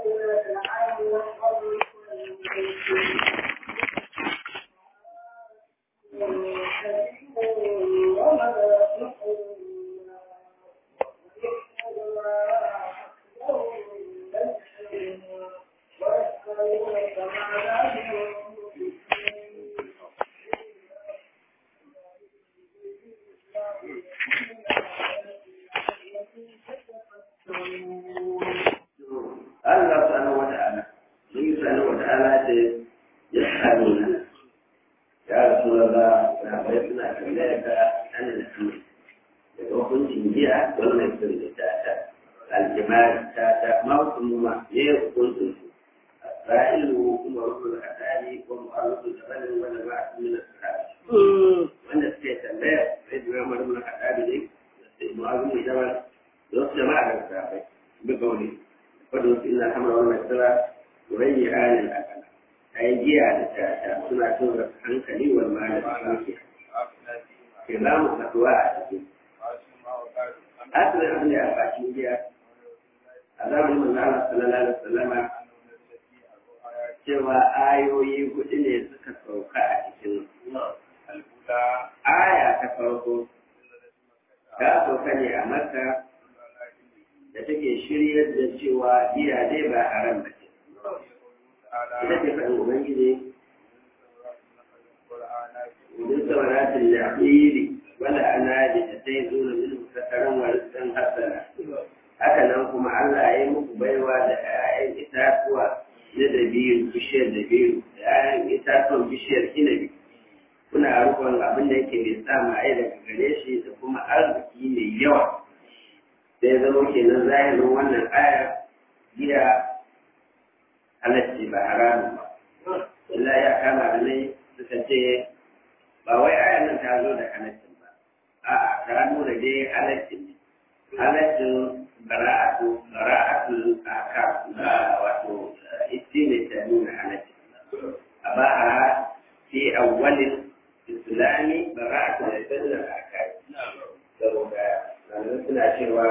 Allah subhanahu wata'ala sun yi subhanahu wata'ala da ya sami na ya rasu da sahabai suna tambaya ka ana da su daga hukuncin jiya wannan sun da ta ta aljimari ta ta mawukuma ne ya hukuncin su ra'ilu kuma rukun hadari ko mu'arrufin tabanin wanda ba a cikin sahabi wanda suke tambaya sai da ramar mun hadari ne sai mu'arrufin jama'a da wasu jama'a da sahabai bi gauni wadda su ina hamar wannan sira wurayyi halin akala ai giya da tata suna cin hankali wal mala da lafiya ke za mu kasuwa a cikin asirin abin da ya faci giya a zamanin manzo Allah sallallahu alaihi wasallama cewa ayoyi hudu ne suka sauka a cikin aya ta farko ta sauka ne a makka da take shiryar da cewa giya dai ba haram ba ce. Ita ce faɗin Ubangiji, Udin sauratin la'iri wala ana da ta sai zo da min sakaran warisan hasana. Haka nan kuma Allah ya yi muku baiwa da ‘ya'yan itatuwa na dabiru, bishiyar dabiru, da ‘ya'yan itatuwan bishiyar inabi. Kuna rukun abin da yake mai sa ma'ai daga gare shi da kuma arziki mai yawa. sai zama kenan zahirin wannan aya giya halacci ba haramun ba. Illa ya kama da nai suka ce ba wai aya nan ta zo da halaccin ba. A'a ta nuna dai halaccin ne. Halaccin bara'atu bara'atu aka wato ita ne ta nuna halaccin. A ba a fi awwalin islami bara'atu da sallar aka saboda sannan suna cewa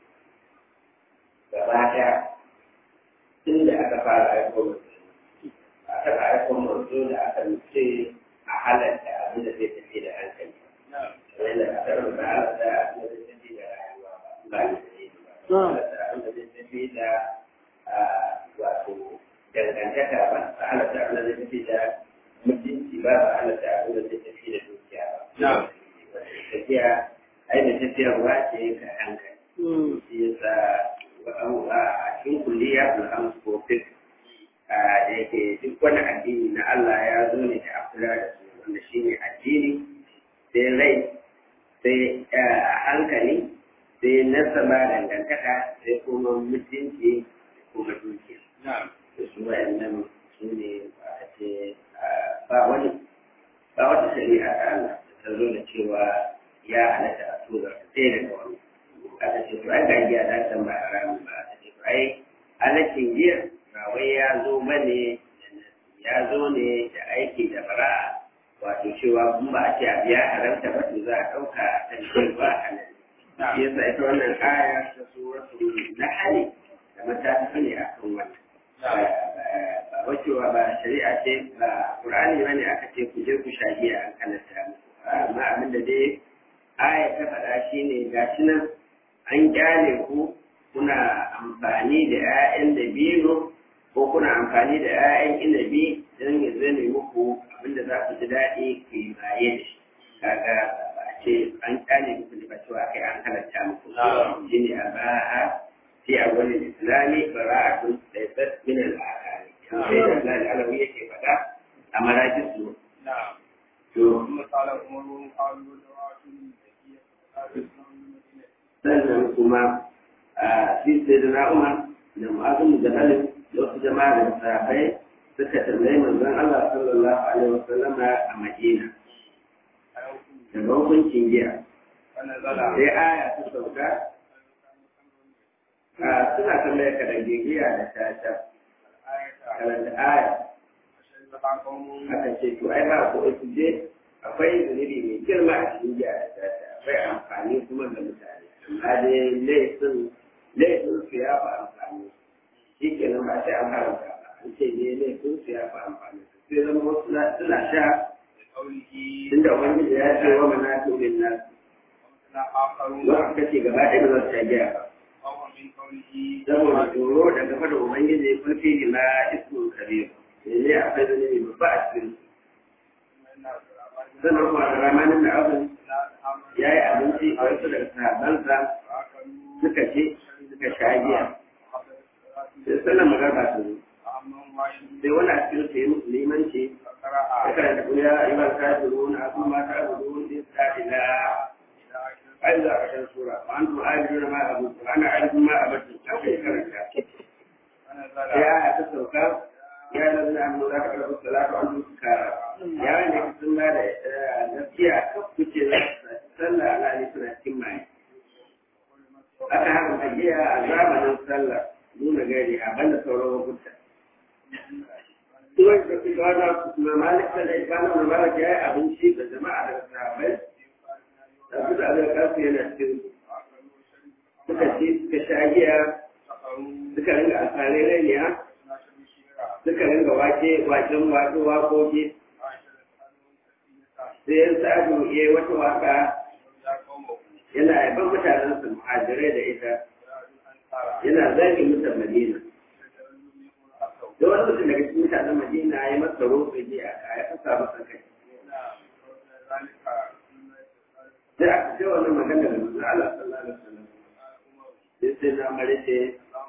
gaba ɗaya tun da aka fara aiko a taɓa aiko manzo da aka nufi a halatta abin da zai tafi da hankali kamar da aka rubuta halatta abin da zai tafi da rayuwa ba ni da ne ba halatta abin da zai tafi da wato dangantaka ba ba halatta abin da zai tafi da mutunci ba ba halatta abin da zai tafi da dukiya ba tafiya ai da tafiyarwa ce ka hankali shi yasa a cikin kulliya al'amsu ko fik da yake duk wani addini na Allah ya zo ne da afira da su wanda shi ne addini sai rai sai hankali sai nasaba dangantaka sai kuma mutunci kuma dukiya da su wa'annan su ne ba wani ba wata shari'a ta Allah ta zo da cewa ya halatta a tura sai daga wani aka ce to ai ga giya da san ba haramun ba aka ce to ai halaccin giya ba wai ya zo bane ya zo ne da aiki da bara'a wato cewa kun ba a ce abu ya haramta ba to za a ɗauka a kan cewa halal shi yasa ita wannan aya ta suratul nahl da matafi ne akan wannan ba wacewa ba shari'a ce ba qur'ani bane aka ce ku je ku sha giya an halatta amma abin da dai aya ta faɗa shi ne ga shi nan an kyale ku kuna amfani da 'ya'yan dabino ko kuna amfani da 'ya'yan inabi don ya zame muku abinda za ku ji daɗi ku yi baye da shi kaga ba a ce an kyale muku da ba cewa kai an halatta muku shi ne a ba'a fi a wani islami bara'atun da ya tsar min al'akari sai da Allah da alawi yake faɗa a marajin su to sannan kuma a shi sai da na'umar da mu'azin da halin da wasu jama'a da sahabbai suka tambayi manzon Allah sallallahu alaihi wa sallama a Madina daga hukuncin giya sai aya ta sauka a suna tambayar ka da giya da tata karanta aya aka ce to ai ba ko su je akwai zunubi mai girma a cikin giya da tata akwai amfani kuma ga mutane amma dai laifin laifin su ya fi amfani shi ke nan ba an haramta ba an ce ne ne sun su ya fi amfani sai zama wasu suna sha tunda ubangiji ya ce wa mana turin nan wanda kace gaba ɗaya ba za su sha giya ba saboda tsoro da gaba da ubangiji kulfi ne na ismu kabir ne akwai zunubi babba a cikin sannan kuma da ramanin da abin ya yi abinci a wasu daga sahabbansa suka ce suka sha giya sai sannan magana su sai wani a cikin su yi musu limanci ya karanta kuya yi ba ta duru na abu ma ta duru ne ta ila ai za a ƙarshen sura ba an tu ajiyu na ma abu ana ajiyu ma abu ta kai karanta ya ta sauka ya lalata an nuna ka karɓar salatu an su kara ya wanda ka sun da gaskiya kan kuce sallah ala ne suna cikin maye aka haramta giya a zamanin sallah nuna gari a banda sauran lokuta Tuwai da kuma wata kuma malik da ibanu da malik ya yi abinci da jama'a daga sahabbai da su da abin kasu yana cikin suka ci suka sha giya suka ringa alfarai rainiya suka ringa wake waken wato wakoki sai yan sa'adu ya yi wata waka yana yaban mutanen su muhajirai da ita yana zagi mutan madina da wani mutum daga cikin mutanen madina ya masa roƙe ne a ya fasa masa kai sai aka ce wannan magana da manzo Allah sallallahu alaihi wasallam sai sai na mare ce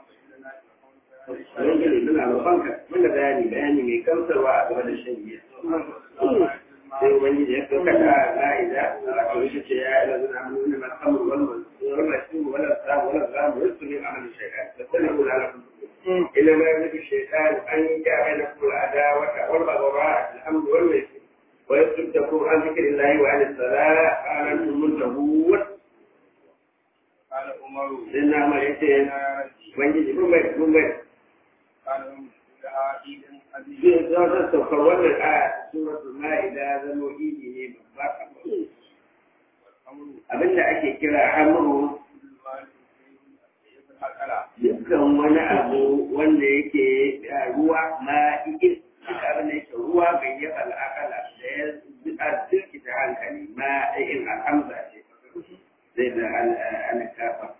Rangele muna roƙonka muna bayani bayani mai kamsarwa a game da shan giya. Sai Ubangiji ya sauka da la'ida a kawai ce ya ila zuna hannu ne masu samun wannan wannan shi wala samu wala samu wasu ne a hannun shaitan. Da sanin kula na kuma. Ina ma yanzu shaitan an yi gyara na kula a da wata wanda ba ba alhamdu wal mai wa yasuddakum an zikrillahi wa an as-salah qalantum muntahun. قال عمر Sai na mare ce Ubangiji kun bai kun bai قال لها عيد عزيز zai zo ta saukar wannan aya suratul ma'ida zama idi ne babba والأمر abinda ake kira amru كل ما يجب الأكل dukkan wani abu wanda yake ah, ruwa ma'idin duk abin da yake ruwa bai yi al'akala da ya a jirkita hankali ma'in al'amza ce zai da al'akafa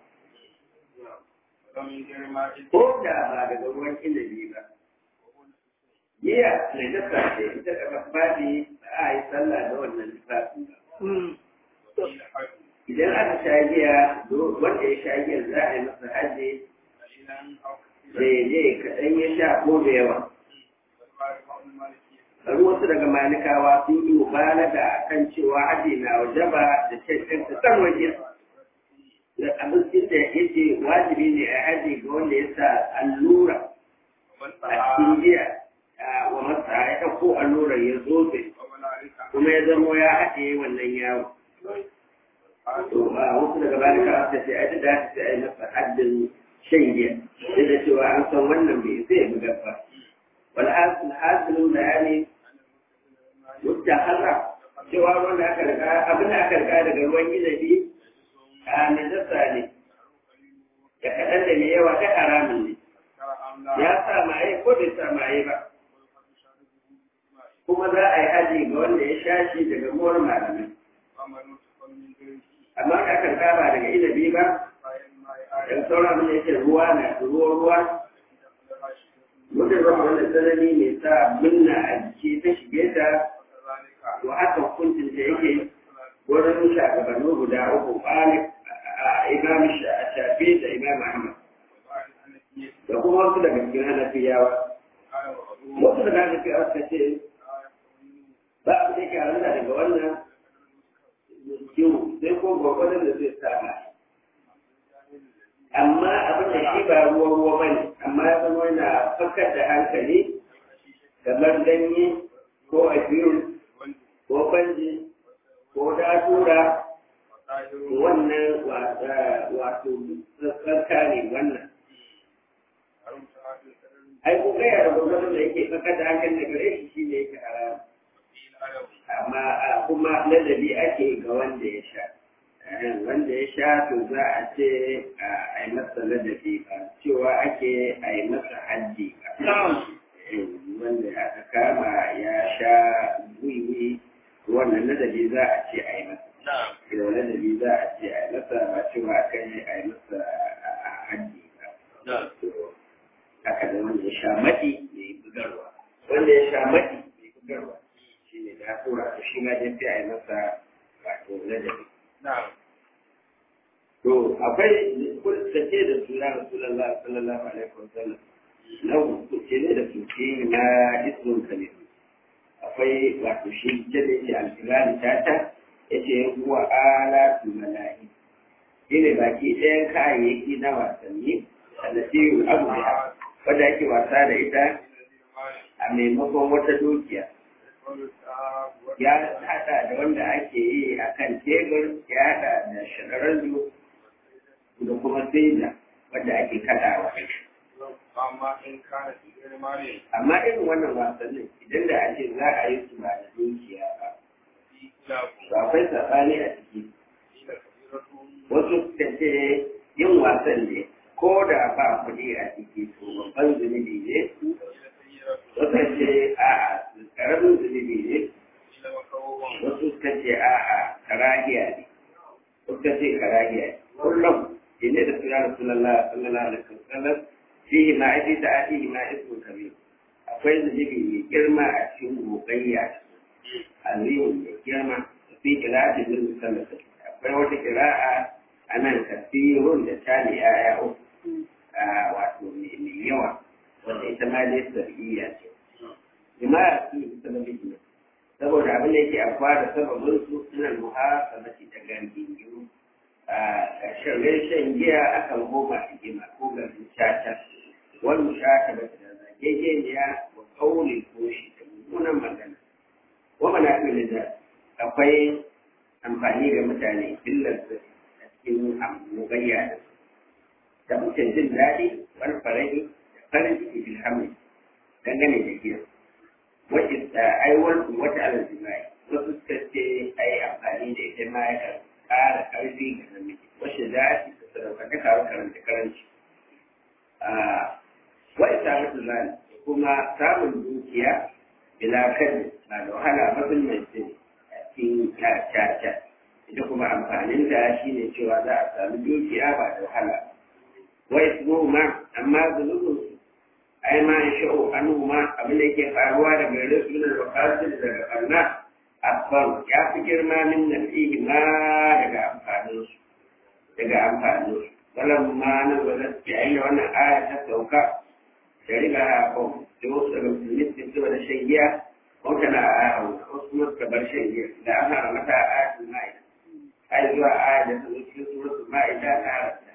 ومن غير ما يجب ko da ba daga ruwan inabi ba Jiya mai dasa ce ita da babbaɗi a yi sallah da wannan tufafi. وقيل حج Idan aka sha giya, wanda ya sha giya za a yi masa hajji قليلا أو كثيرا daidai kaɗan ya sha ko da yawa. والبارك عن المالكية Bari wasu daga malikawa sun yi mubalaga a kan cewa hajji na wajaba da cancan ta san waje. Da abincin da yake wajibi ne a hajji ga wanda ya sa allura ومن a cikin سعى giya wa masa ya ɗauko allurar ya zobe وملائكة kuma ya zamo ya haɗe wannan yawo. to a wasu daga baya ka aka ce ai da ta ai masa haddin shan giya sai da cewa an san wannan bai sai mu gaba wal hasil hasilu bayani mutta harra cewa ruwan da aka riga abin da aka riga daga ruwan gidabi a najasa ne da kaɗan da mai yawa ta haramun ne ya sa maye ko bai sa maye ba kuma za a yi haji ga wanda ya sha shi daga muwar malamai amma da aka riga ba daga inabi ba dan sauran abin da yake ruwa na ruwa ruwa mutum zama wanda tsanani mai sa minna a jiki ta shige ta to haka hukuncin da yake wurin shagabanni guda uku malik a imam shafi da imam ahmad da kuma wasu daga cikin hanafiyawa wasu daga hanafiyawa suka ce ba abu da yake haramta daga wannan kiwo sai ko gwagwadon da zai sama amma abin da shi ba ruwa ruwa ba ne amma ya zama yana fakar da hankali kamar ganye ko abiyu ko banji ko datura wannan wato tsarka ne wannan ai ko kai da gwagwadon da yake fakar da hankali da gare shi shi ne yake haram amma kuma ladabi ake ga wanda ya sha wanda ya sha to za a ce a yi masa ladabi ba cewa ake a yi masa hajji wanda aka kama ya sha wiwi wannan ladabi za a ce a yi masa da ladabi za a ce a yi masa ba cewa aka yi a yi masa hajji ba haka da wanda ya sha maɗi da yi bugarwa wanda ya sha maɗi da yi bugarwa shi ne da tura to shi ma dai sai a yi masa wato ladabi To akwai kurtace da suna Rasulullah sallallahu alaihi wasallam na hukunce ne da suke na ismun kalim. Akwai wato shi ce da yake alkirani tata yace huwa ala mala'i. Shine baki ɗayan kayayyaki na wasanni da siyu abu da wanda ake wasa da ita a maimakon wata dukiya. Ya haɗa da wanda ake yi a kan tebur ya haɗa da shahararru da kuma saida wadda ake kaɗawa. Amma irin wannan wasannin idan da ake za a yi su ba da dukiya ba. Ba akwai saɓani a ciki. Wasu suka ce yin wasan ne ko da ba kuɗi a ciki to babban zunubi ne. Wasu ce a'a ƙaramin zunubi ne. Wasu suka ce a'a karahiya ne. Wasu suka ce karahiya ne. Kullum inda da suna Rasulullah sallallahu alaihi wasallam fihi ma aji da aji ma ismu kabir akwai zunubi mai girma a cikin gogayya aliyu mai girma fi qira'ati bil musallaf akwai wata qira'a anan kasirun da tali aya uku wato mai yawa wanda ita ma dai sar'iyya ce jama'a su musallafi saboda abin da yake afuwa da sababin su suna muhasabati da gangingiru a ƙarshen shan giya akan goma a gima ko garin shata wani shata ba da zagegeniya wa kauli ko shi da mummunan magana wa mana da akwai amfani ga mutane illar da a cikin amugayya da su da mutum jin daɗi wani farahi da farin ciki bilhamdi dangane da giya wacce aiwar wata alazimai wasu suka ce ai amfani da ita ma ya ƙara ƙarfi ga namiji wacce za a ci sadaukar da kawo karanta karanci wa isa mutu zani kuma samun dukiya bila kan na da wahala mazin mai ce a cikin caca ita kuma amfanin da shi ne cewa za a sami dukiya ba da wahala wa ismu ma amma zunubin su ai ma in sha'u anhu ma abin da yake faruwa daga gare su da wakasir daga barna asfar ya fi girma min nasihi ma daga amfanin su daga amfanin su walan ma na wala yayin da wannan aya ta sauka da riga a kan da wasu daga musulmi su ci da shan giya ko tana a wasu kuma suka bar shan giya da an hana mata a ayatul ma'ida ai zuwa aya da ta zo cikin suratul ma'ida ta haramta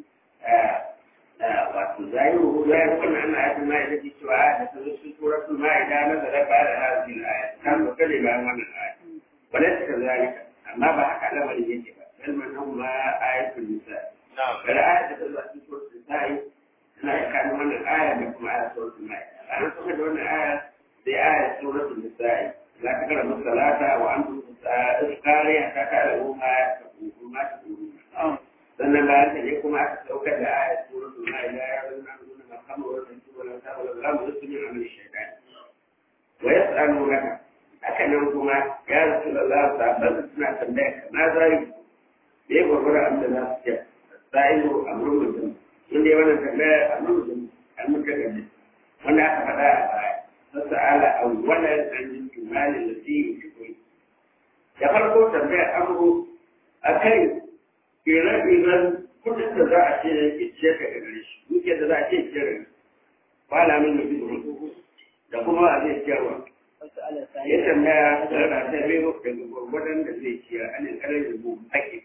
wato zahiru zahiru wannan ana ayatul ma'ida ce cewa aya da ta zo cikin suratul ma'ida na zara ba da hadin aya ta zo kare bayan wannan aya wala ta kazalika amma ba haka lamarin yake ba bal man huma ayatul nisa bal aya da ta zo cikin suratul nisa tana da kan wannan aya da kuma aya suratul ma'ida an kuma da wannan aya sai aya suratul nisa la taqrabu salata wa antum iskariya ta ta'lamu ma taqulu ma taqulu sannan bayan ta ne kuma aka saukar da ayat suratul ma'ida ya zama nuna makamu wa tantu wa lan ta'ala la mu yusmi min amri shaytan wa yas'alunaka haka nan kuma ya rasulullah sahabban suna tambaya ka na zai me gurgura an da za su ce sa'ilu amrun mutum inda ya wannan tambaya amrun mutum an muka gaji wanda aka faɗa a baya fasa'ala awwalan an yi tumali da su yi da farko tambaya amru akai ire-iren kudin da za a ce ya ce ka da gare shi dukiyar da za a ce ce da kwala min mutum da kuma a zai ciyarwa ya tambaya da rana ta biyu daga gwargwadon da zai ciyar an yin karar da buhu ake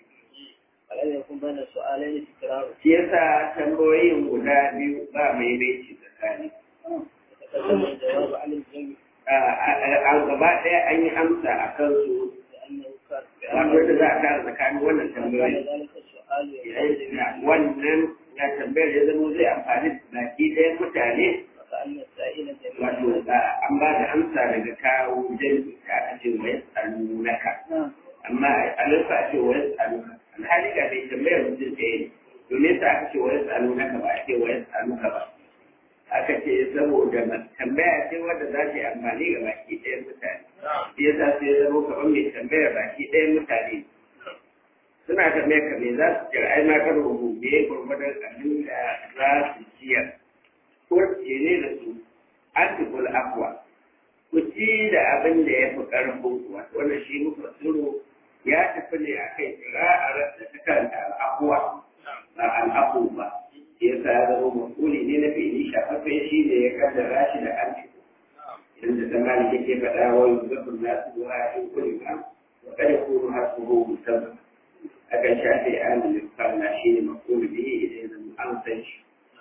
shi yasa tambayoyin guda biyu ba mai reci tsakani a gaba ɗaya an yi amsa a kansu wanda za a tara tsakanin wannan tambayoyi wannan ya tambayar ya zama zai amfani da baki ɗayan mutane wato an ba da amsa daga kawo jami'i ta aka ce wa yasalu naka amma a nufa ce wa yasalu saboda tambaya ce wanda za ta yi amfani ga baki ɗayan mutane shi yasa sai ya zama kamar mai tambaya baki ɗayan mutane suna tambaya ka me za su ciyar ai ma kan rubu me gurgurdan abin da za su ciyar ko ce ne da su an tukul akwa ku ci da abin da ya fi ƙarfin ku wato wannan shi muka tsiro ya tafi ne a kai kira'ar da ta karanta al'akuwa ba al'aku ba ya sa ya zama masuli ne na fili shafaffe shi ne ya kaddara shi da an tuku inda zamani yake faɗa wa yuzabun nasu zuwa in kuli ba wa kada kunu hasuhu musamman akan shafe an da falla shi ne makulu bihi idan zama an san shi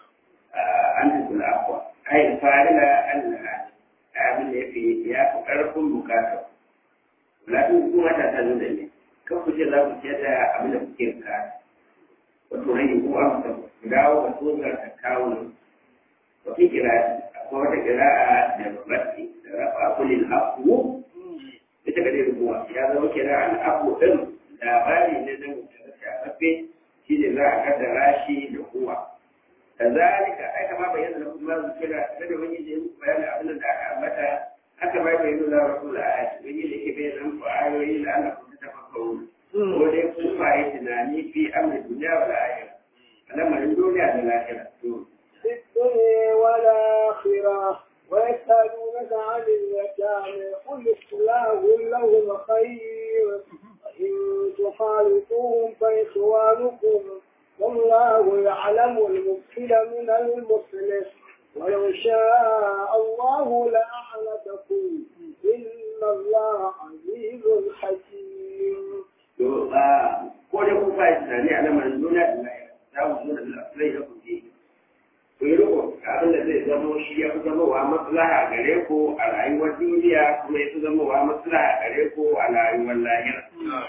an tuku al'akuwa ai fa'ila an na abin da ya fi ya fi ƙarfin bukatar lakin kuma ta ta nuna ne kan ku ce za ku ce da abin da kuke ka wato hanyar ko an ta dawo ga tsohon ta kawo ne wata kira akwai wata kira da babbaci da rafa kulin abu ita ga dai rubuwa ya zama kira an abu ɗin labari ne na mutum shafaffe shi ne za a kaddara shi da kowa kazalika ai kama bayyana da kuma zu kira da wani je bayanin abin da aka ambata haka ma bai nuna rasul ayat wani da ke bayyana ku ayoyi da Allah ku tafakkaru ko dai ku fa yi tunani fi amri duniya wal akhirah alamarin duniya da lahira to في الدنيا والآخرة ويسألونك عن اليتامى قل إصلاح لهم خير وإن تخالطوهم فإخوانكم والله يعلم المفسد من المصلح ولو شاء الله لأعنتكم إن الله عزيز حكيم. ko da ku fa tunani a lamarin duniya da lahira za mu zo da lafiyar da kuke ku yi riko abin da zai zamo shi ya fi zama wa maslaha gare ku a rayuwar duniya kuma ya fi zama wa maslaha gare ku a rayuwar lahira.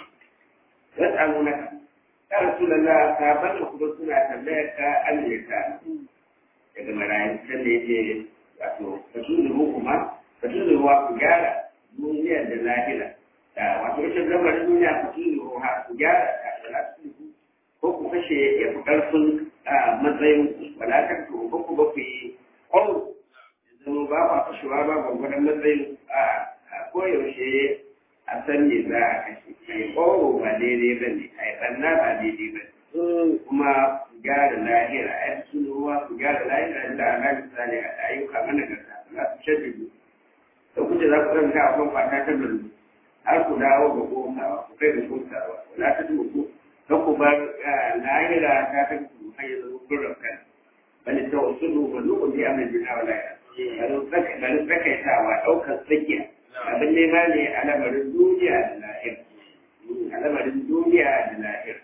Yas'alunaka ya Rasulullah sahabban da kuma suna tambayar ka Allah daga marayu can da yake wato fasulu kuma fasulu ruwa ku gyara duniyar da lahira wato ita lamarin duniya fasulu ruwa ku gyara ta da lafiya ko ku kashe ya fi ƙarfin matsayin wadatar to ko ku ba ku yi ƙwauro zama ba ba kashewa ba gwagwadon matsayin a koyaushe a san me za a kashe a yi ƙwauro ba daidai ba ne a yi ɓanna ba daidai ba ne kuma ku gyara lahira a yi sunu ruwa ku gyara lahira da ana misali a ayyuka mana ga za su shaddu da kuce za ku ɗauka a kan kwata ta lullu har ku dawo ga gosawa ku kai ga gosawa wala ta dubu don ku bar lahira ta ta ku hanyar zama kurran kan bani ta wasu dubu dubu ne a mai jina wa lahira bani tsakaitawa ɗaukar tsakiya abin nema ne a lamarin duniya da lahira a lamarin duniya da lahira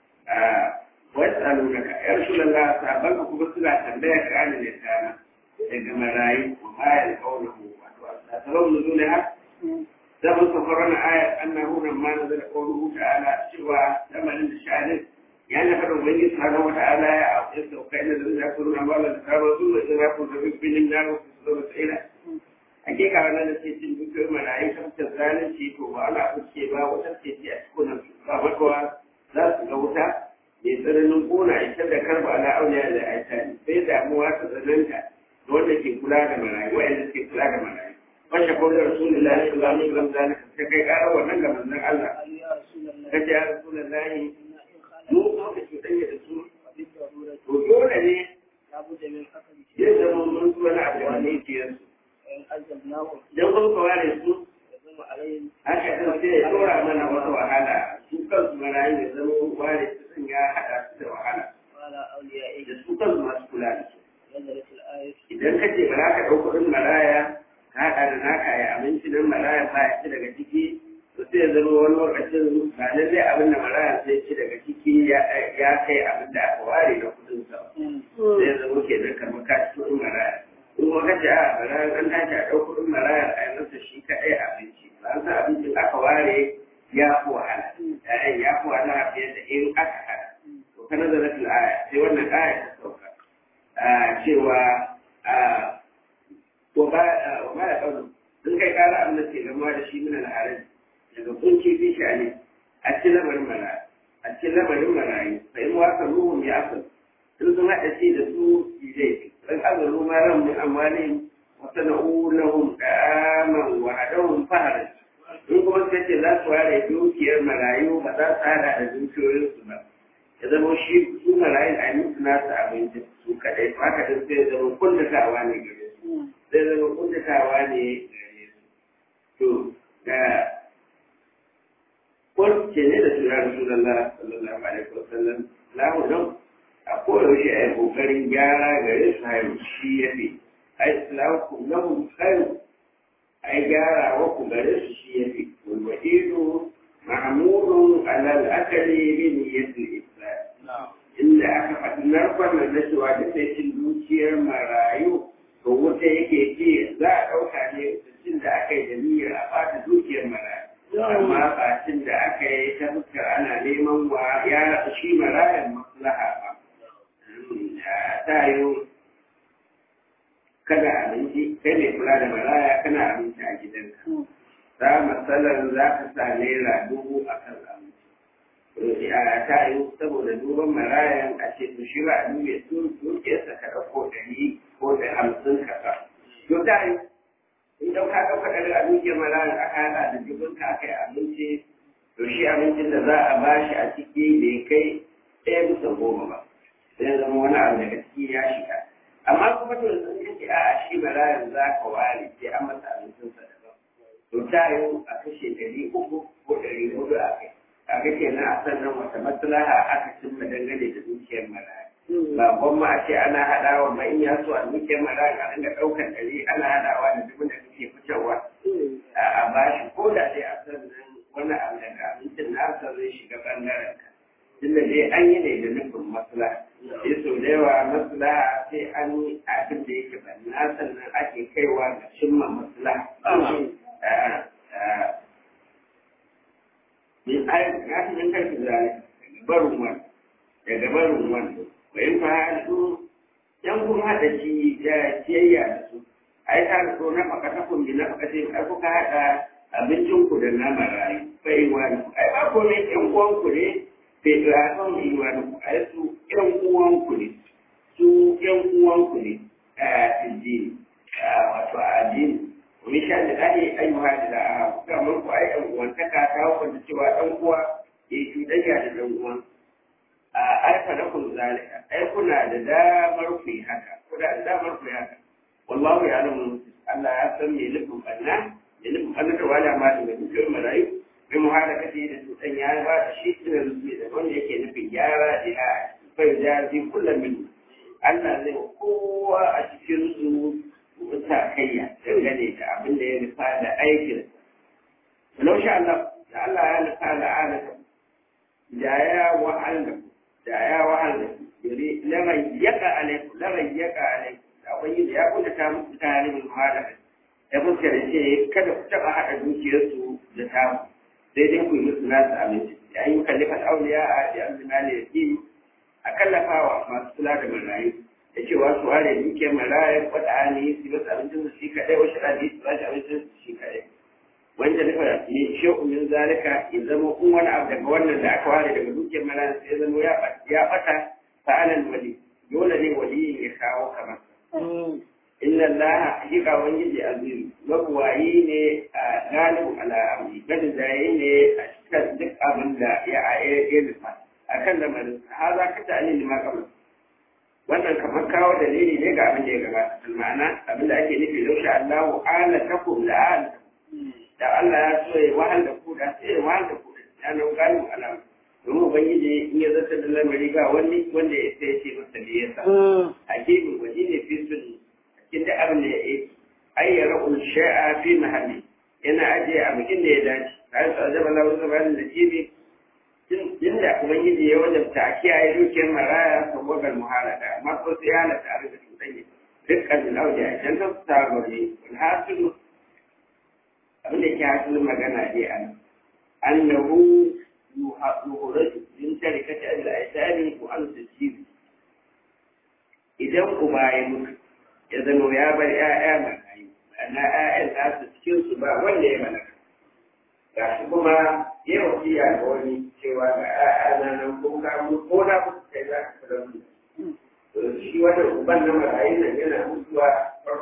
wasu alunaka ya rasu lalla sabon ka kuma suna tambaya ka ana ne tana daga marayu ko bayar kaunahu wato a sabon nuzulai ha zaman safarar ayar annahu nan ma nazar qawluhu ta'ala cewa lamarin da sha'anin ya na fara wani subhanahu wa ta'ala ya auke sauka ina da zai kuru na mala da karo su da zai ku da bibinin na ku su da tsira hakika wannan da ce cin dukkan marayu kan ta zalunci to ba ana kuke ba wata ce ce a cikin ba makawa za su ga wuta mai tsananin kona ita da karba na auliya da aisha sai damuwa ta tsananta da wanda ke kula da marayu wa'anda ke kula da marayu wanda ko da rasulullahi sallallahu alaihi wasallam zalika ta kai ƙara wannan ga manzon Allah kace ya rasulullahi mu ko da cuɗanya da su to dole ne ya zama mun zuwa na abu ne ke yansu dan kun kaware su haka ɗin sai ya ɗora mana wata wahala su kansu marayu ya zama ware su sun ya haɗa su da wahala da su kansu masu kula da su idan ka ce ba za ka ɗau kuɗin maraya ka haɗa da naka ya abinci nan maraya ba ya ci daga ciki to sai ya zama wani lokacin ba lallai abin da maraya sai ci daga ciki ya kai abin da aka ware na kuɗin sa sai ya zama ke nan kamar ka ci kuɗin maraya in kuma ka ce a maraya an tashi a ɗau kuɗin maraya a yi masa shi kaɗai abinci ba an san abincin aka ware ya fi wahala ‘ya'yan ya fi wahala fiye da in aka haɗa to kana da rashin aya sai wannan aya ta sauka cewa wa ba ya ƙaunar sun kai ƙara abin da ke gamuwa da shi min al'adar daga kunci fi shani a cikin lamarin marayu a cikin lamarin marayu fa in wasa ruhun ya asal in sun haɗa shi da su zai dan azalu ma ran mu amwalihim wa sana'u lahum da'aman wa hadahum fahran in kuma suka ce za su ware dukiyar marayu ba za su hada da dukiyoyinsu ba ya zama shi su marayun a yi musu nasu abinci su kaɗai haka din sai zama kuntatawa ne gare su sai zama kuntatawa ne gare su to da kun ce ne da su ya rasu lalla sallallahu alaihi wasallam lahu nan a koyaushe a yi ƙoƙarin gyara gare su haihu shi ya fi ai lahu lahu haihu ai gyara wa ku gare su shi ya fi walwa'idu ma'amurun alal akali bi niyyatul islam inda aka faɗi narkon da na cewa duk da cin dukiyar marayu to wuta yake ce za a ɗauka ne cin da aka yi da niyyar a ɓata dukiyar marayu amma bacin da aka yi ta fuskar ana neman wa ya shi marayan maslaha ba ta yi kada abinci kai mai kula da maraya kana abinci a gidanka za matsalar za ka sa naira dubu a kan abinci a ta yi saboda duban marayan a ce to shi ba a dube su dukiyarsa ka ɗauko ɗari ko da hamsin ka ba to ta yi idan ka ɗauka ɗari a dukiyar marayan aka haɗa da dubin ka aka yi abinci to shi abincin da za a bashi a ciki bai kai ɗaya bisa goma ba sai zama wani abu daga ciki ya shiga amma kuma to sun kace a a shi barayin za ka ware sai an masa abincin sa daban to ta yi a kashe ɗari uku ko ɗari hudu a kai a ga kenan a sannan wata maslaha aka cimma dangane da dukiyar maraya ba gwamma a ce ana haɗawa ma in ya so a dukiyar maraya a dinga ɗaukar ɗari ana haɗawa da duk da kake fitarwa a bashi ko da dai a sannan wani abu daga abincin nasa zai shiga ɓangaren ka tunda dai an yi ne da nufin maslaha sai sau da yawa maslaha sai an yi abin da yake banna sannan ake kaiwa ga cimma maslaha min ayin ya fi min karfi zane daga barin wani daga barin wani bayan fa halittu yan kun haɗa shi da ciyayya da su ai ta da na fakata kun bi na fakata ai kuka haɗa abincinku da na marayu bai wani ai ba komai yan uwanku ne bai ga son yi wani ai su yan uwanku ne su yan uwanku ne a addini wato a addini wani sha da dani ayyuha da da a kamar ku ai yan uwantaka ta hukunta cewa ɗan uwa ya yi cuɗanya da ɗan uwan a aifa na kun zalika ai kuna da damar ku yi haka kuna da damar ku yi haka wallahu ya alamu Allah ya san me nufin banna me nufin banna da wala ma da dukkan marayu bi muhalakati da tutan ya ba da shi da rubi da wanda yake nufin gyara da ya bai da ji kullum min Allah zai kowa a cikin su wuta kayya dangane da abin da ya nufa da aikin Walau sha Allah da Allah ya nufa da alaka da ya wa'anda da ya wa'anda yuri larayyaka alaikum larayyaka alaikum da wani da ya kuka ta muku tare min muhalaka ya fuskar ce kada ku taɓa haɗa dukiyarsu da tamu sai dai ku yi musu nasu abinci ya yi kallifar auliya a da abdulmali ya ki a kallafawa masu kula da marayu da cewa su ware dukiyar marayu wata ani su basu abincin su shi kaɗai wasu ɗani su ba shi abincin su shi kaɗai wanda nufa ne shehu min zalika ya zama kun wani abu daga wannan da aka ware daga dukiyar marayu sai zama ya ɓata fa'alan wali dole ne waliyin ya kawo kamar inna allaha hakika wani azizu mabuwayi ne a galibu ala amri gani zaye ne a cikin duk abin da ya ya nufa a kan lamarin haza ka ta alili ma kamar wannan kamar kawo dalili ne ga abin da ya gabata ma'ana abin da ake nufi laushe allahu ala takum da ala da allah ya so ya wahal da ku da sai ya wahal da ku da ya nan galibu ala domin ubangiji in ya zata da lamari ga wani wanda ya sai ce masa da yasa hakimin waje ne fi sunni inda abin da ya yi ayyara sha'a fi mahalli yana ajiye a bikin da ya dace kai sa zaba lawo zaba da jibi inda ubangiji ya wajabta a kiyaye dukiyar maraya saboda muhalaka amma ko sai yana tare da cuɗanye dukkan lauja a can ta ta gori wal hasilu abin da ke hasilin magana dai an annahu yuhuraju min tarikati al-aitani wa al-tasjid idan uba ya mutu ya zama ya bar ‘ya'ya marayu, na ‘ya'yan nasu cikin su ba wanda ya malaka. Ga shi kuma ya wasiya ga wani cewa ga ‘ya'ya na nan ko ka mu ko na mutu kai za ka kula mu. Shi wanda uban na marayu nan yana mutuwa farko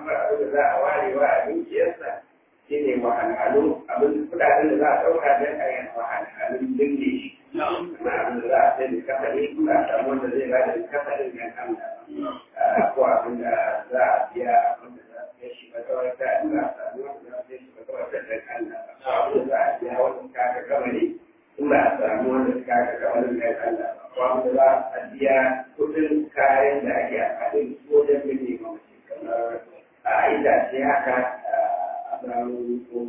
za a warewa a dukiyarsa shi ne wahalhalu abin kudaden da za a ɗauka don a yi wahalhalun dinne shi kuma abin da za a sai da kafari ba a samu wanda zai ba da kafarin gan Allah ko abin da za a biya abin da za a kai shi ba kawai ta za a samu wanda za a kai shi ba kawai ta dan Allah ko abin da za a biya wanda kaka kamari in ba a samu wanda kaka kamarin gan Allah ba ko abin da za a biya kudin kayan da ake amfani da su wajen binne mamaci kamar a itace haka a samu ko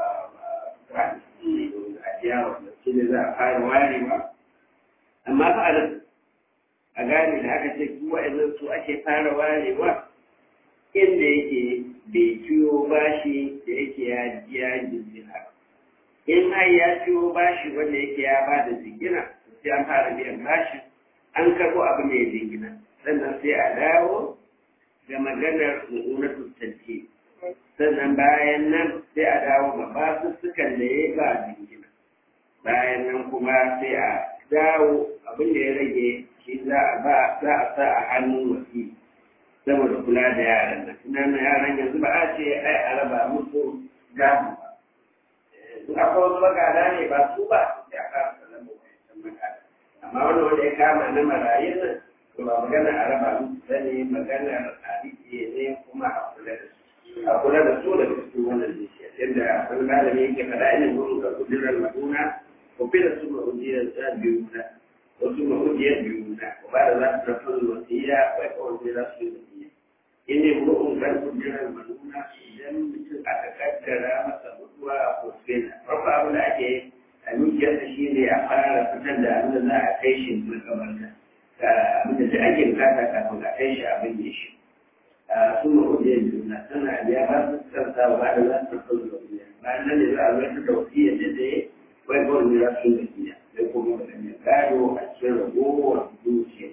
kwani a biya wanda shi ne za a fara warewa amma fa a nan a gane da aka ce wa'annan su ake fara warewa inda yake bai ciwo bashi da yake ya ya jingina in har ya ciwo bashi wanda yake ya ba da jingina sai an fara biyan bashin an karɓo abu mai jingina sannan sai a dawo ga maganar mu'unatu tanti sannan bayan nan sai a dawo ga basussukan da ya ba jingina bayan nan kuma sai a dawo abin da ya rage shi za a ba za a sa a hannun wasi saboda kula da yaran nan tunanin yaran yanzu ba a ce ai a raba musu gamu ba in akwai wasu magana ne ba su ba ya kama sanar da wancan magana amma wani wanda ya kama na marayun nan to ba magana a raba musu sani magana a rike ne kuma a kula da su a kula da su da cikin wannan zuciya yadda wani malami yake faɗa ina gurin ga kudirar maduna ko fi da su ma'ujiyar biyu na wasu mahujiyar biyu na ba da za su tafi wasiya wai kawai za su yi wasiya in ne mu'un kan kujerar manuna idan mutum aka kaddara masa mutuwa a kosfena farko abin da ake a dukiyarsa shi ne a fara fitar da abin da za a kai shi makamarta abin da ta ake bukata kafin a kai shi abin ya shi su mahujiyar biyu na tana biya ba su kansa ba da za su tafi wasiya bayan nan ne za a zai da wasiya da da ya wai kawai za su yi wasiya sai kuma waɗanne gado a cikin ragowar dukiya.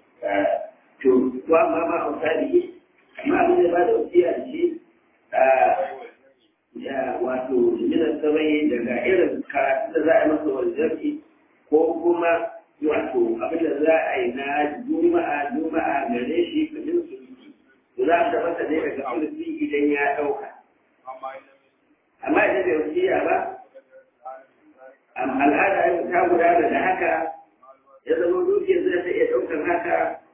To, to amma ma a misali amma abin da ba da wasiya da shi ya wato jiminar sabai daga irin karatu da za a yi masa wanzarki ko kuma wato abin da za a yi na juma'a juma'a gare shi kudin su to za a tabbata ne daga sulfi idan ya ɗauka. Amma idan bai wasiya ba, al'ada ta gudana da haka ya zama dukiyar zai ta iya ɗaukar haka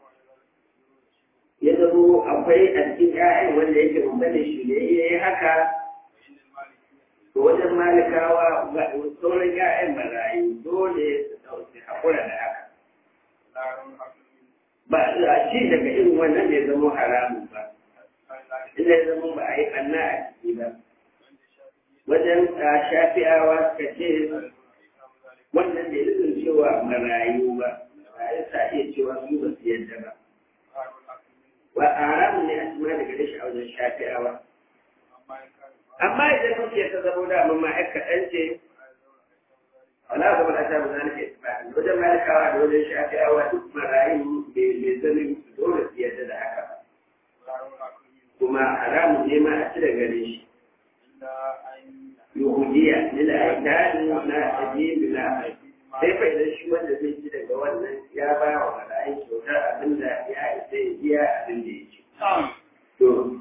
ya zama akwai a cikin ƴaƴan wanda yake umarni shi da ya yi haka to wajen malikawa sauran ƴaƴan marayu dole su ɗauki haƙura da haka ba a ci daga irin wannan da ya zama haramun ba inda ya zama ba a yi ɓanna a ciki ba wajen shafi'awa suka ce wannan da ya cewa marayu ba marayu sa iya cewa su ba su yadda ba wa haramun ne a cima daga dashi a wajen shafi'awa amma idan kuke ta zama da amma ma'aikatan ce wala zama da ta mutane ke tafi wajen malikawa da wajen shafi'awa duk marayu bai sanin dole su yadda da haka kuma haramun ne ma a ci da gare shi yahudiya ne da aikani na ajiye na sai fa idan shi wanda zai ci daga wannan ya ba wa mala'ai kyautar abin da ya isa ya biya abin da ya ci. To,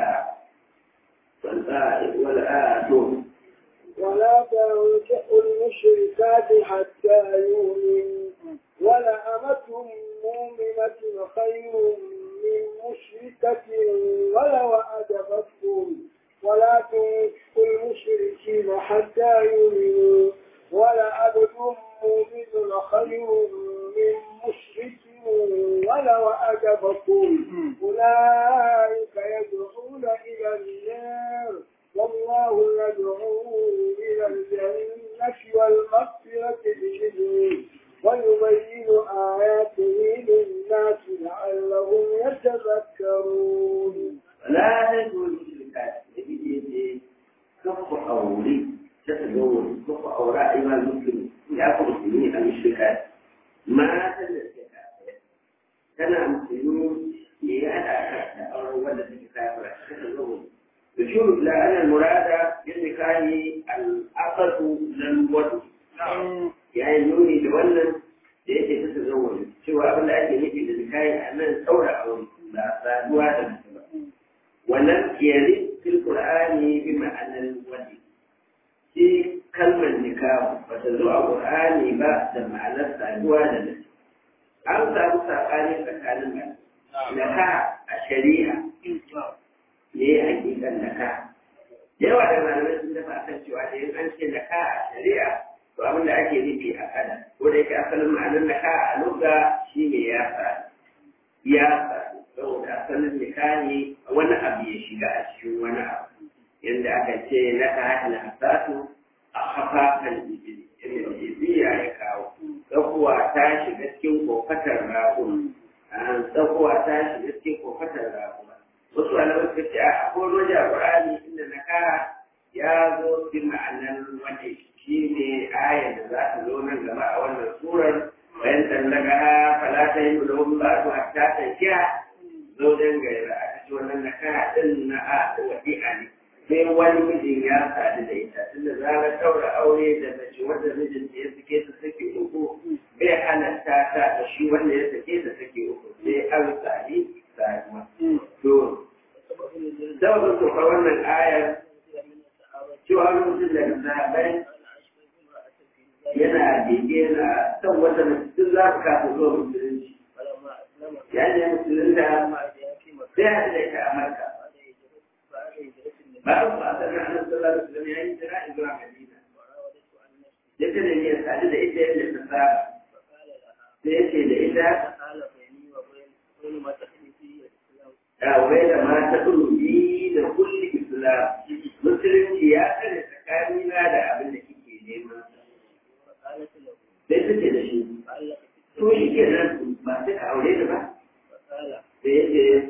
wala to. ولا تنكحوا المشركات حتى يؤمنوا ولا أمة مؤمنة خير من مشركة ولو أعجبتكم ولا تنكحوا المشركين حتى يؤمنوا ولا عبد مؤمن خير من مشرك ولو أعجبكم أولئك يدعون إلى النار والله يدعو إلى الجنة والمغفرة بإذنه ويبين آياته للناس لعلهم يتذكرون لا تدعوا المشركات يجي كف أولي تتزوج كف أوراء أيها المسلمين يأخذ المسلمين المشركات ما تدرك كان مسلمون ليأتى أو ولد الكتاب تتزوج يشير إلى أن المراد بالنكاح العقد للوجه يعني نوني لولد da yake ta tazawwaju cewa abin da ake nufi da nikahi a nan saura aure ba saduwa da mutum ba ولم يرد في القرآن بمعنى الولي في كلمة نكاح فتزوع القرآن بعد معنى السعدوى لنفسه an samu saɓani tsakanin nan naka a shari'a ne hakikan naka yawa da malamai sun dafa akan cewa da yin an ce naka a shari'a to abin da ake nufi a kada ko da yake asalin ma'anar naka a lugha shine ya sa ya sa saboda asalin nika ne wani abu ya shiga a cikin wani abu yadda aka ce naka hana asatu a hafafan jijiri inda jijiya ya kawo tsakuwa ta shiga cikin kofatar raƙun tsakuwa ta shiga cikin kofatar raƙun wasu alamar suka ce a akwai wajen ƙur'ani inda na kara ya zo bi ma'anar wanda shi ne ayar da za ta zo nan gaba a wannan surar bayan tallaka falata yi da wani ba su hatta ta kiya zo don gaira aka ce wannan na kara ɗin na a wadi'a ne sai wani mijin ya sadu da ita tunda za a ɗaura aure da mace wanda mijinta ya sake ta sake uku bai halatta ta da shi wanda ya sake ta sake uku sai an sadi saduwa. To, sababin tsofa wannan ayar cewa wani mutum daga sahabai yana bege na son wata mutum za ku kasa zuwa musulunci. Ya ne musulunta sai haɗu da ita a Marka. bayan ba a sanar annabi sallallahu alaihi wasallam ya yi jira zuwa Madina ya ce da niyyar sadu da ita yadda ta saba sai ya ce da ita ya wai da mata ɗulubi da kulli islam musulunci ya tsare tsakanina da abin da kike neman sai ta ce da shi to shi ke nan ba sai ka aure da ba sai ya ce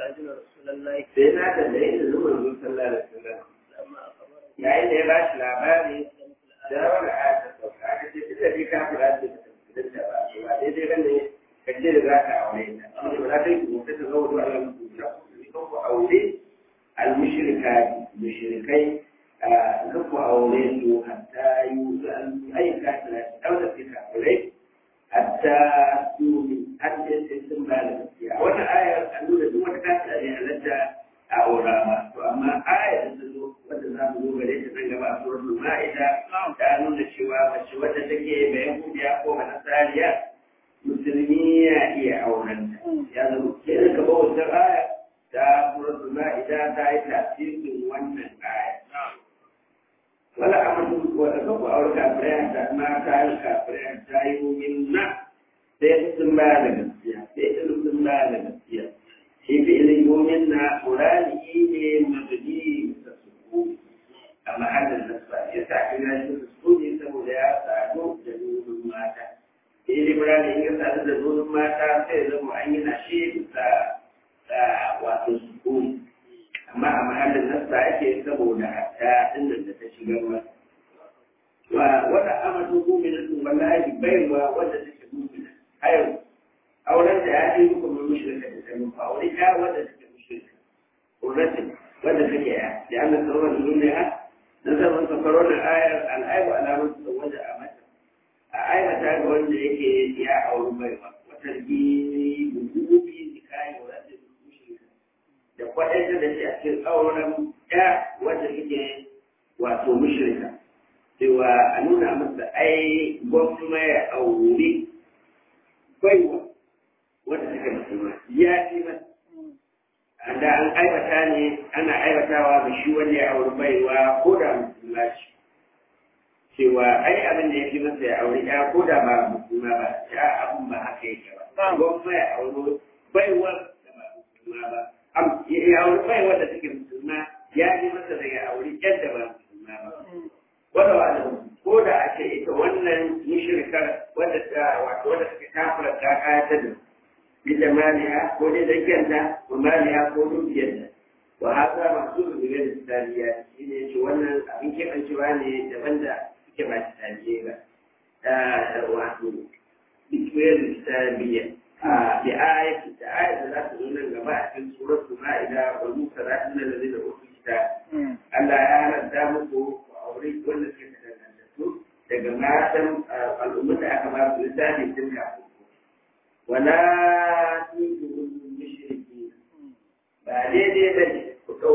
sai na tambaye da zuwa zuwa sallah da sallah yayin da ya ba shi labari da wani aya ta sauka aka ce duk da dai ka fara da tafsirin da ba ba daidai bane ka ce da za ka aure ta amma ba za ta yi kuma ta zo da Allah ku na ku ku aure al-mushrika mushrikai ka ku aure su hatta yi ayyuka ta dauda fi kafirai hatta su hatta sun ba da gaskiya wannan ayar an nuna duk wata kafira ne halatta a aura ma to amma ayar da ta zo wanda za mu zo gare ta nan gaba a suratul ma'ida ta nuna cewa mace wadda take bayan kudiya ko nasariya musulmi ya iya auren ya zama kenan ka bawa wancan aya ta suratul ma'ida ta yi tasirin wannan aya wala amadu wala kan ku aure kafirai ta mata kafirai ta yi mumin na sai sun ba da gaskiya sai sun ba da gaskiya shi fi ilin yomin na ƙurani ne mabudi da suku a mahallin nasa ya sa kira shi da suku ne saboda ya sadu da nunin mata sai da ƙurani ya sadu da nunin mata sai zama an yi na shi bisa wato suku amma a mahallin nasa ake saboda hatta inda da ta shiga ma wata amatu mu'minatu wallahi baiwa wanda take mu'mina hayo auren da ya yi muku mai mushrika da sanin fa aure ya wanda take mushrika urratin wanda take ya da Allah sarwa da duniya na zaman safaron ayar al'aibu alamun da wanda a mata a aibata ga wanda yake ya auri baiwa wata gini bugubi zikayi wanda mushrika da kwaɗanta da shi a cikin auren ya wanda take wato mushrika cewa a nuna masa ai gwamma ya auri baiwa wanda suka musulma ya fi masa da an aibata ne ana aibatawa ga shi wanda ya auri baiwa ko da musulma ce cewa ai abin da ya fi masa ya auri ya ko da ba musulma ba ya abin ba haka yake ba gwamma ya auri baiwa da ba musulma ba ya auri baiwa da take musulma ya fi masa da ya auri yadda ba musulma ba wanda ba ko da a ce ita wannan mushrikar wadda ta wato wadda take kafira ta kayatar da ita maliha ko dai dakiyarta ko maliha ko dukiyarta wa haka masu rubuce da taliya shi ne ce wannan abin keɓancewa ne daban da suke ba ta taliya ba wato dukiyar da taliya a bi ayati da ayat da za ta zo nan gaba a cikin suratul ma'ida wa musa za ta nan da zai da wasu kita Allah ya halatta muku aure wanda suke da dangantattu daga matan al'ummar da aka ba su littafi tun kafin wala tuzu mushriki ba daidai ba ne ku ɗau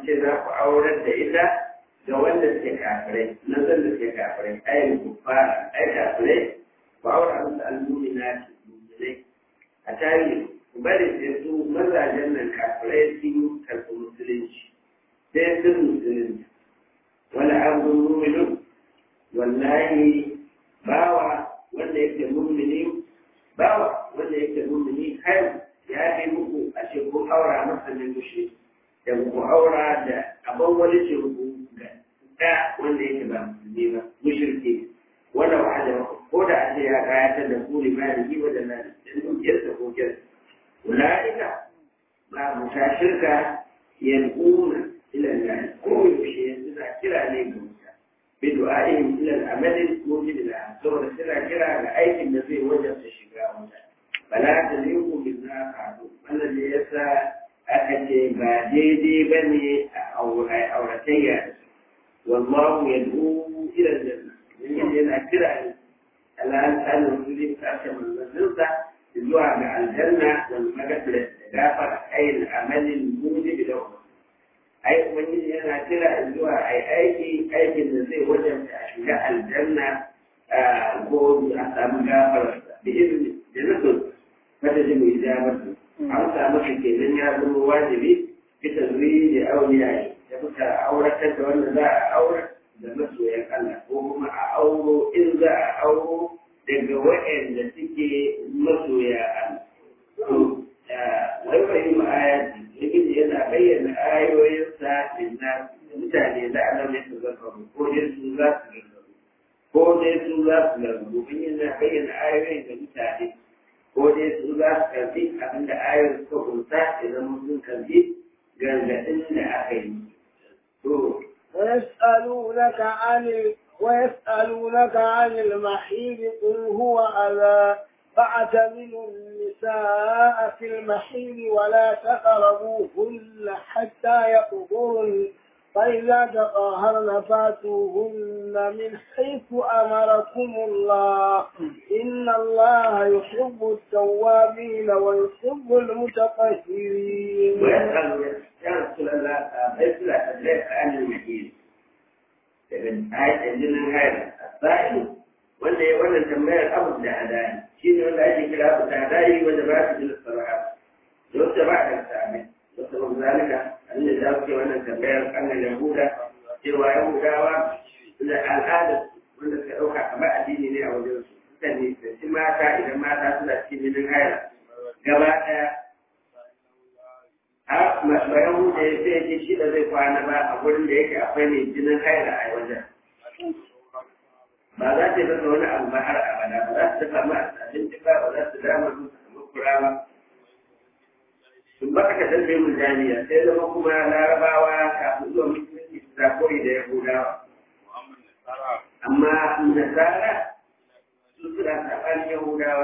ce za ku aurar da ita ga wanda suke kafirai nan zan da suke kafirai ayin kuffara ai kafirai ku aura musu almumina ce muminai a tarihi ku bari sai su mazajen nan kafirai sun karɓi musulunci sai sun musulunci wani abun muminin wallahi bawa wanda yake mumini bawa wanda yake mumini har ya fi muku a ce ku aura masa ne mushi da ku aura da abin wani ce ku ga da wanda yake ba musulmi ba mushirki wanda wa'ada ko da a ce ya kayatar da ku limani yi wa da na da dukiyarsa ko kyarsa ula'ika ba mu ta shirka yan'una ila Allah ko yaushe suna kira ne ga wuta bi du'a'ihim ila al-amali mujib la saboda suna kira ga aikin da zai wajabta shiga wuta bala ta liku bin na kadu wannan ne yasa aka ce ba daidai bane a auratayya wallahu yad'u ila al-janna yana kira ne Allah ta nuna ta ce manzansa zuwa ga aljanna wal magfira da gafara ayin amalin mujib lahu ai ubangiji yana kira zuwa ai aiki aikin da zai wajen a shiga aljanna ko a samu gafara da izini da nufin wata ji mai jabar an samu ka kenan ya zama wajibi bisa zuri da auliya da muka auratar da wanda za a aura da masoyan Allah ko kuma a auro in za a auro daga waɗanda suke masoya Allah. Wai bai yi ayati, Ibn yana bayyana ayoyinsa inna mutane da Allah ne su zarfaru, ko dai su za su zarfaru, ko dai su za su zarfaru, Ibn yana bayyana ayoyin ga mutane, ko dai su za su karbi abinda ayoyin suka kunsa idan sun karbi gargaɗin da aka yi. To, ويسألونك عن ال... ويسألونك عن المحيض قل هو أذى فاعتزلوا النساء في المحيض ولا تقربوهن حتى يطهرن فإذا تطهرن فاتوهن من حيث أمركم الله إن الله يحب التوابين ويحب المتطهرين ويسأل يا رسول الله مثل أدريك عن المحيط daga ayatan jinin haila asa'il wanda ya wannan tambayar abu da adani shi ne wanda ake kira abu da adani wanda ba su jin saraha da wata ba da sami da sabon zalika an da za ku wannan tambayar annan yahuda cewa yahudawa da al'ada wanda suka ɗauka kamar addini ne a wajen su suka ne da shi mata idan mata suna cikin jinin haila gaba ɗaya a bayan huta ya sai ce shi da zai kwana ba a gurin da yake akwai mai jinin haila a wajen ba za ta yi masa wani abu ba har abada ba za su dafa ma abinci ba ba za su dama su samu kura ba sun ba aka dalbe mu jami'a sai zama kuma larabawa kafin zuwa musulunci su zakori da yahudawa amma nasara su suna saɓanin yahudawa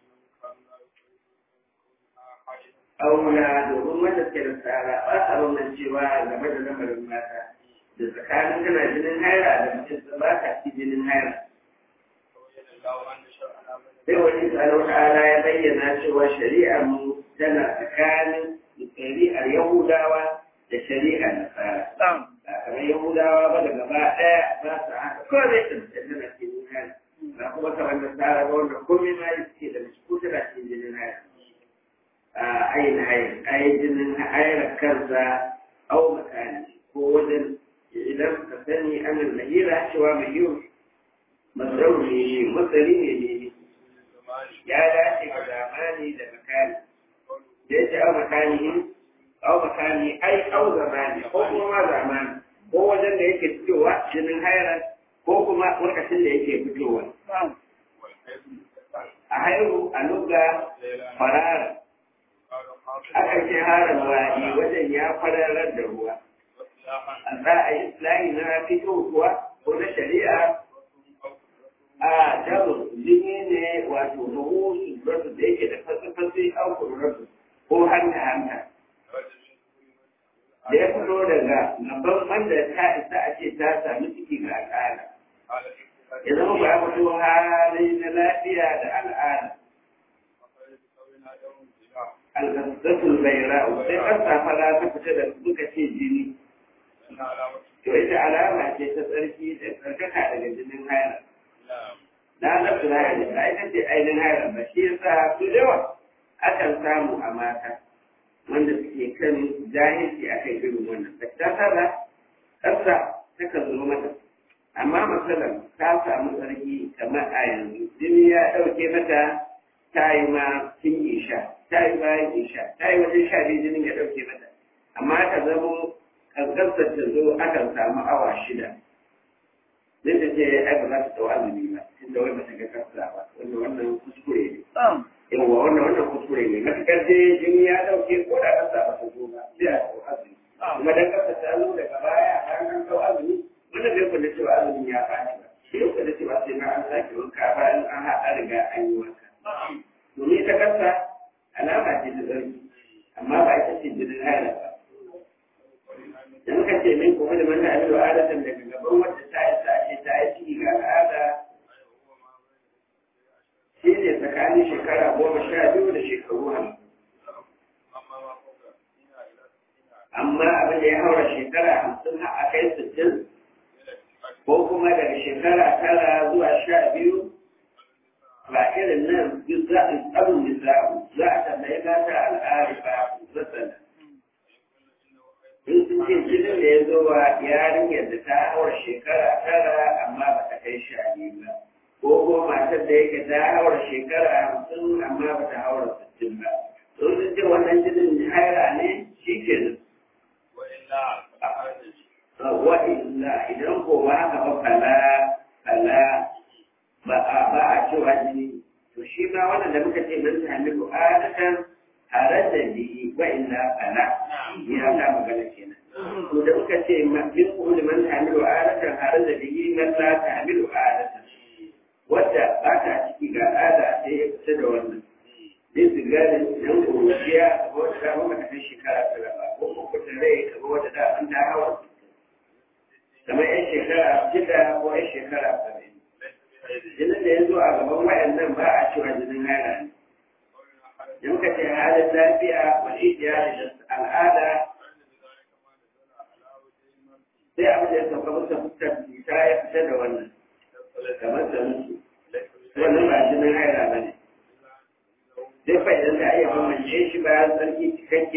auna domin wanda suke da tsara ba sa wannan cewa game da lamarin mata da tsakanin kana jinin haira da mutum da ba ka ci jinin haira. Sai wani tsaro ta'ala ya bayyana cewa shari'ar mu tana tsakanin shari'ar Yahudawa da shari'ar Nasara. Ba kamar Yahudawa ba da gaba ɗaya ba su haka kawai zai tsantsanta tana cikin haira. Ba kuma kamar Nasara ba wanda komai ma yi suke da su tana cikin jinin haira. ayin hayin ayin jinin hayar kansa au makani ko wajen idan ka sani anan mahira cewa mahiru masarau ne masari ne ne ya dace ga zamani da makani da ya ce au makani au makani ai au zamani ko kuma ma zamani ko wajen da yake fitowa jinin hayar ko kuma lokacin da yake fitowa a haihu a lugga farara aka ce harin wa'i wajen ya kwararar da ruwa a za a yi islami na fito kuwa ko na shari'a a jamus jini ne wato ruhu su da yake da fasifasi an kururarsu ko hanta hanta da ya fito daga gaban wanda ta isa a ce ta sami ciki ga al'ada ya zama ba ya fito hali na lafiya da al'ada alƙasatul baira sai ƙasa fara ta fita da suka ce jini to ita alama ce ta tsarki da tsarkaka daga jinin haila na nafsu na haila ba ita ce ainihin haila ba shi yasa su yawa akan samu a mata wanda suke kan jahilci a kan irin wannan ba ta sana ƙasa takan zo mata amma matsalar ta samu tsarki kamar a yanzu jini ya ɗauke mata ta yi ma tun isha ta yi bayan isha ta yi wajen sha biyu jinin ya ɗauke mata amma ta zamo kankansar ta zo akan samu awa shida zai ta ce ai ba za ta ɗau azumi ba tunda wai ba ta ga kasa ba wannan wannan kuskure ne yawwa wannan wannan kuskure ne matukar dai jini ya ɗauke ko da kasa ba ta zo ba sai a ɗau azumi kuma dan kasa ta zo daga baya an an ɗau azumi wannan bai kula cewa azumin ya faɗi ba shi yau kula cewa sai ma an sake wanka bayan an haɗa riga an yi wanka domin ta kasa alama ce ta zargi amma ba ita ce jinin haila ba da muka ce min kuma da manta abin adatan daga gaban wacce ta yi sashe ta yi ciki ga al'ada shi ne tsakanin shekara goma sha biyu da shekaru hamsin amma abin da ya haura shekara hamsin a kai sittin ko kuma daga shekara tara zuwa sha biyu ba irin nan duk za a tsarin nisa'u za a tambayi mata al'ari ba zassana in sun ce jinin da ya zo wa yarinyar da ta haura shekara tara amma ba ta kai sha biyu ba ko ko matar da yake ta haura shekara hamsin amma ba ta haura sittin ba sun sun ce wannan jinin haira ne shi ke nan wa illa idan ko ba haka ba fala fala ba a ba a cewa jini to shi ma wannan da muka ce mun sami adatan tare da ni wa illa fala ya ta magana kenan to da muka ce min kullu man hamilu adatan tare da ni man la tahmilu adatan wadda ba ta ciki ga ada sai ya fita da wannan zai su gane idan kuruciya a wata dama mata kai shekara tara ba ko ko ta rai ka wata da an ta hawa kamar yan shekara shida ko yan shekara saba'in jinin da ya zo a gaban wayannan ba a cewa jinin haila ne in ka ce halin lafiya wani iyali da al'ada sai abin da ya sauka masa fuskar ta ya fita da wannan kamar da musu wannan ba jinin haila ba ne sai fa idan da iya bambance shi bayan sarki cikakke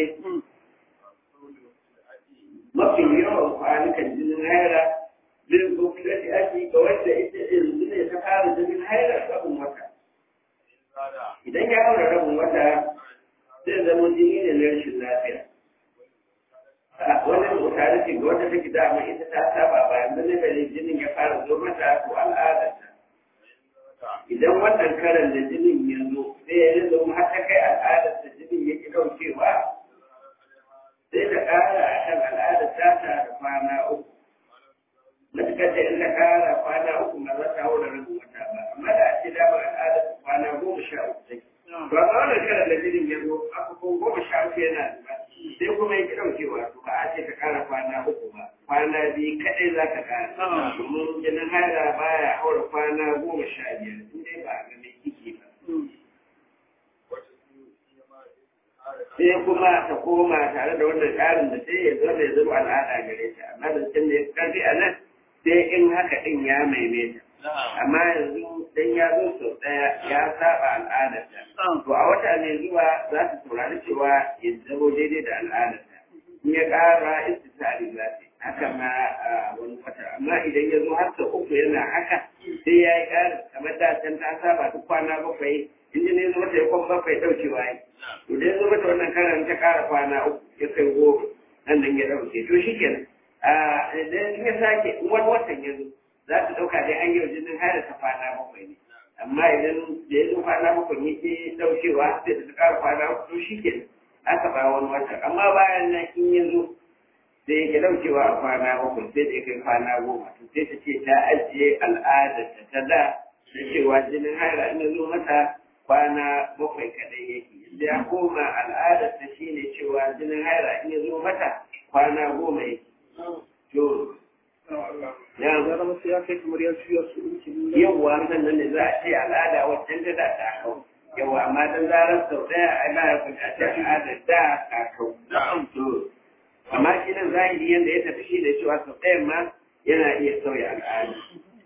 mafi yawan kwanukan jinin haila bin gofilati ake ga wanda ita yanzu ne ta fara jinin haila rabin wata idan ya haura rabin wata zai zama jini ne na rashin lafiya wannan mutane ce ga wata take dama ita ta saba ba yanzu ne bane jinin ya fara zo mata ko al'adarta idan wannan karan da jinin ya zo sai ya zo har ta kai al'adarta jinin ya ki daukewa sai ta kara a kan al'adar tata da kwana uku matuƙar da in ta kara kwana uku ba za ta haura rabin wata ba amma da a ce damar al'adar kwana goma sha uku take to amma wannan karan da jinin ya zo aka ko goma sha uku yana zuba sai kuma ya ki ɗaukewa to ba a ce ta kara kwana uku ba kwana biyu kaɗai za ka kara domin jinin haila baya haura kwana goma sha biyar in dai ba a ga mai kike ba sai kuma ta koma tare da wannan ƙarin da sai ya zama ya zama al'ada gare ta amma da can da ya karfi a nan sai in haka ɗin ya maimaita amma yanzu dan ya zo sau ɗaya ya saba al'adarta to a wata mai zuwa za ta saurari cewa ya zamo daidai da al'adarta in ya ƙara istisari za ta haka ma a wani wata amma idan ya zo har sau uku yana haka sai ya yi ƙarin kamar da can ta saba duk kwana bakwai in ji ne zo mata ya kwan bakwai ɗaukewa yi to da ya zo mata wannan karan ta ƙara kwana uku ya kai goma nan nan ya ɗauke to shi kenan idan ya sake wani watan ya zo za ta ɗauka dai an yi jinin haila ta kwana bakwai ne amma idan da ya zo kwana bakwai ne ke ɗaukewa sai ta ƙara kwana uku to shi kenan aka ba wani watan amma bayan nan in ya zo sai yake ɗaukewa a kwana bakwai sai da ya kai kwana goma to sai ta ce ta ajiye al'adar ta ta da da cewa jinin haila in ya zo mata kwana bakwai kadai yake da ya koma al'adar ta shine cewa jinin haila in ya zo mata kwana goma yake to ya zama sai ya kai kamar ya juya su uku yawwa sannan ne za a ce al'ada waccan ta da ta kau yawwa amma dan zarar sau daya a ba ya kuta ta al'adar da ta kau to amma shi nan zahiri duk yadda ya tafi shi da cewa sau ɗayan ma yana iya sauya al'ada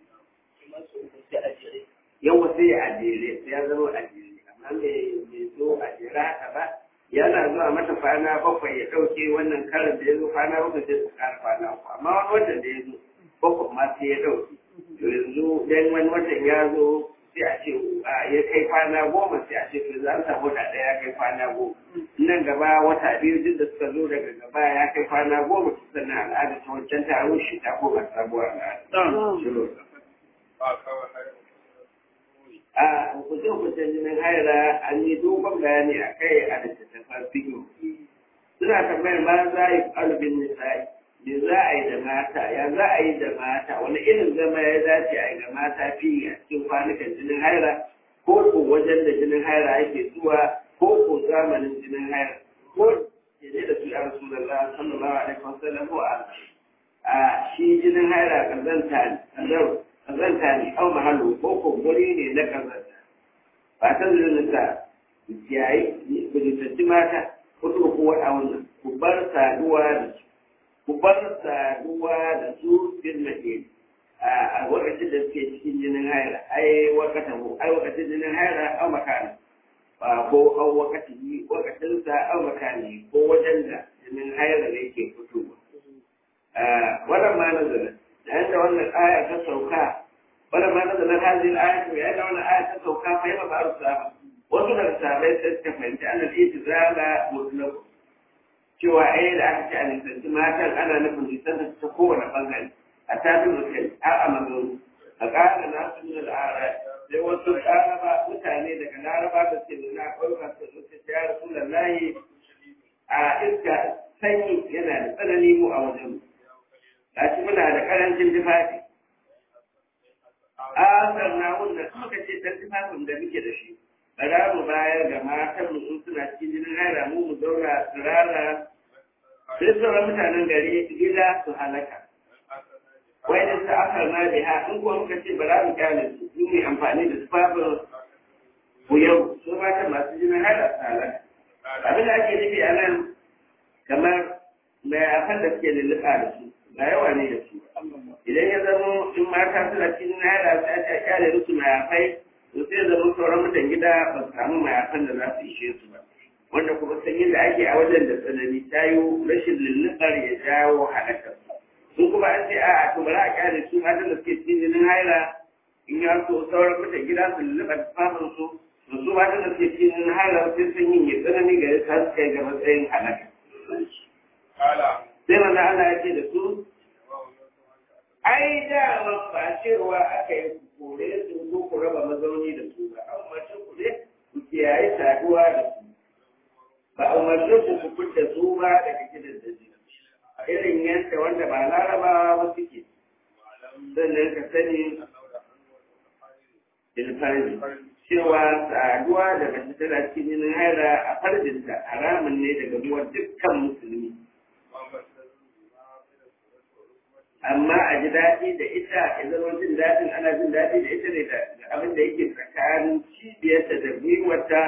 yawa sai ya ajere sai ya zama ajere amma bai zo ajere haka ba yana zuwa mata kwana bakwai ya ɗauke wannan karin da ya zo kwana bakwai sai su ƙara kwana uku amma wani watan da ya zo bakwai ma sai ya ɗauke to yanzu dan wani watan ya zo sai a ce ya kai kwana goma sai a ce to za a samu da ɗaya ya kai kwana goma nan gaba wata biyu duk da suka zo daga gaba ya kai kwana goma sannan al'ada ta wancan ta rushe ta koma sabuwar al'ada. a hukuncin jinin haira an yi dogon bayani a kai a littattafan fiƙo suna tambayar ma za a yi ƙalbin nisa'i me za a yi da mata ya za a yi da mata wani irin zama ya dace a yi ga mata fiye a cikin kwanukan jinin haira ko ko wajen da jinin haira ake zuwa ko ko zamanin jinin haira ko ya da su ya rasu da Allah sallallahu alaihi wasallam ko a shi jinin haira kazanta ne kazanta ne au mahallu ko ko guri ne na kazanta ba ta zulunta yayi ku jitanci mata ku ku wada wannan ku bar saduwa da su ku bar saduwa da su fil mahil a wakacin da suke cikin jinin haira ai wakatan ko ai wakacin jinin haira au makani ko au wakati wakacin sa au makani ko wajen da jinin haira ne ke fitowa wannan ma nazarin yayin da wannan aya ta sauka wannan ma nazarin hadin aya to yayin da wannan aya ta sauka fa yaba ba'ar sahaba wasu daga sahabbai sai suka fahimci annal itizala mutlaq cewa ai da aka ce a nisanci matan ana nufin nisan ta kowane bangare a tafi da kai a amazon a ƙara nasu min al'ara sai wasu laraba mutane daga laraba da ke nuna ƙauyuka su suka ce ya rasu lallahi a iska sanyi yana da tsanani mu a wajen gashi muna da karancin tufafi asar na wannan muka ce dan tufafin da muke da shi ba za mu bayar ga matan mu in suna cikin jinin haira mu mu zauna tsirara sai sauran mutanen gari gida su halaka wai da su asar na biha in kuwa muka ce ba za mu kyale su su mai amfani da tufafin ku yau su mata masu jinin haira su halaka abin da ake nufi a nan kamar mai afan da suke lulluɓa da su ba yawa ne da su idan ya zama in mata suna cikin haila sai a ce kyale musu mayafai to sai zama sauran mutan gida ba su samu mayafan da za su ishe su ba wanda kuma sanyin da ake a wajen da tsanani ta yi rashin lulluɓar ya jawo halakar sun kuma an ce a to bari a kyale su matan da suke cikin jinin haila in ya so sauran mutan gida su lulluɓa tufafin su to su matan da suke cikin jinin haila sai sanyin ya tsanani ga ya su kai ga matsayin halaka sai manzo Allah ya ce da su ai da ba cewa aka yi kore su ko ku raba mazauni da su ba an mace ku ne ku kiyaye saduwa da su ba a umarce ku ku fita su ba daga gidan da ji irin yadda wanda ba larabawa ba suke sannan ka sani ilfari cewa saduwa da mace tana cikin jinin haira a farjinta haramun ne daga ruwan dukkan musulmi amma a ji daɗi da ita ya zama jin daɗin ana jin daɗi da ita ne da abin da yake tsakanin cibiyarta da gwiwarta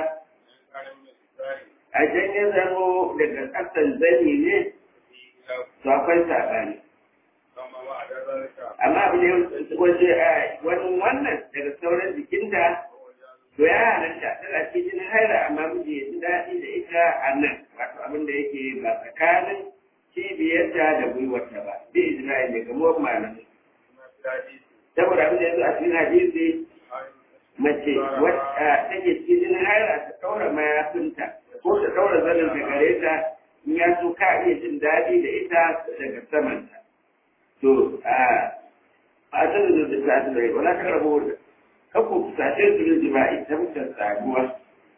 a can ya zamo daga ƙasan zani ne to akwai saɓani amma abin da wace wani wannan daga sauran jikinta to ya halatta tana cikin jinin haira amma miji ya ji daɗi da ita a nan wato abin da yake ba tsakanin cibiyarta da gwiwarta ba bi ijma'i ne ga muwan malamai saboda abin da yanzu a cikin hadisi mace wacce take cikin jinin haira ta ɗaura mayafinta ko ta ɗaura zanin ta gare ta in ya so ka iya jin daɗi da ita daga samanta to a a sanin da ta ta rai wala ka rabo da kakku sace su yin jima'i ta mutan saduwa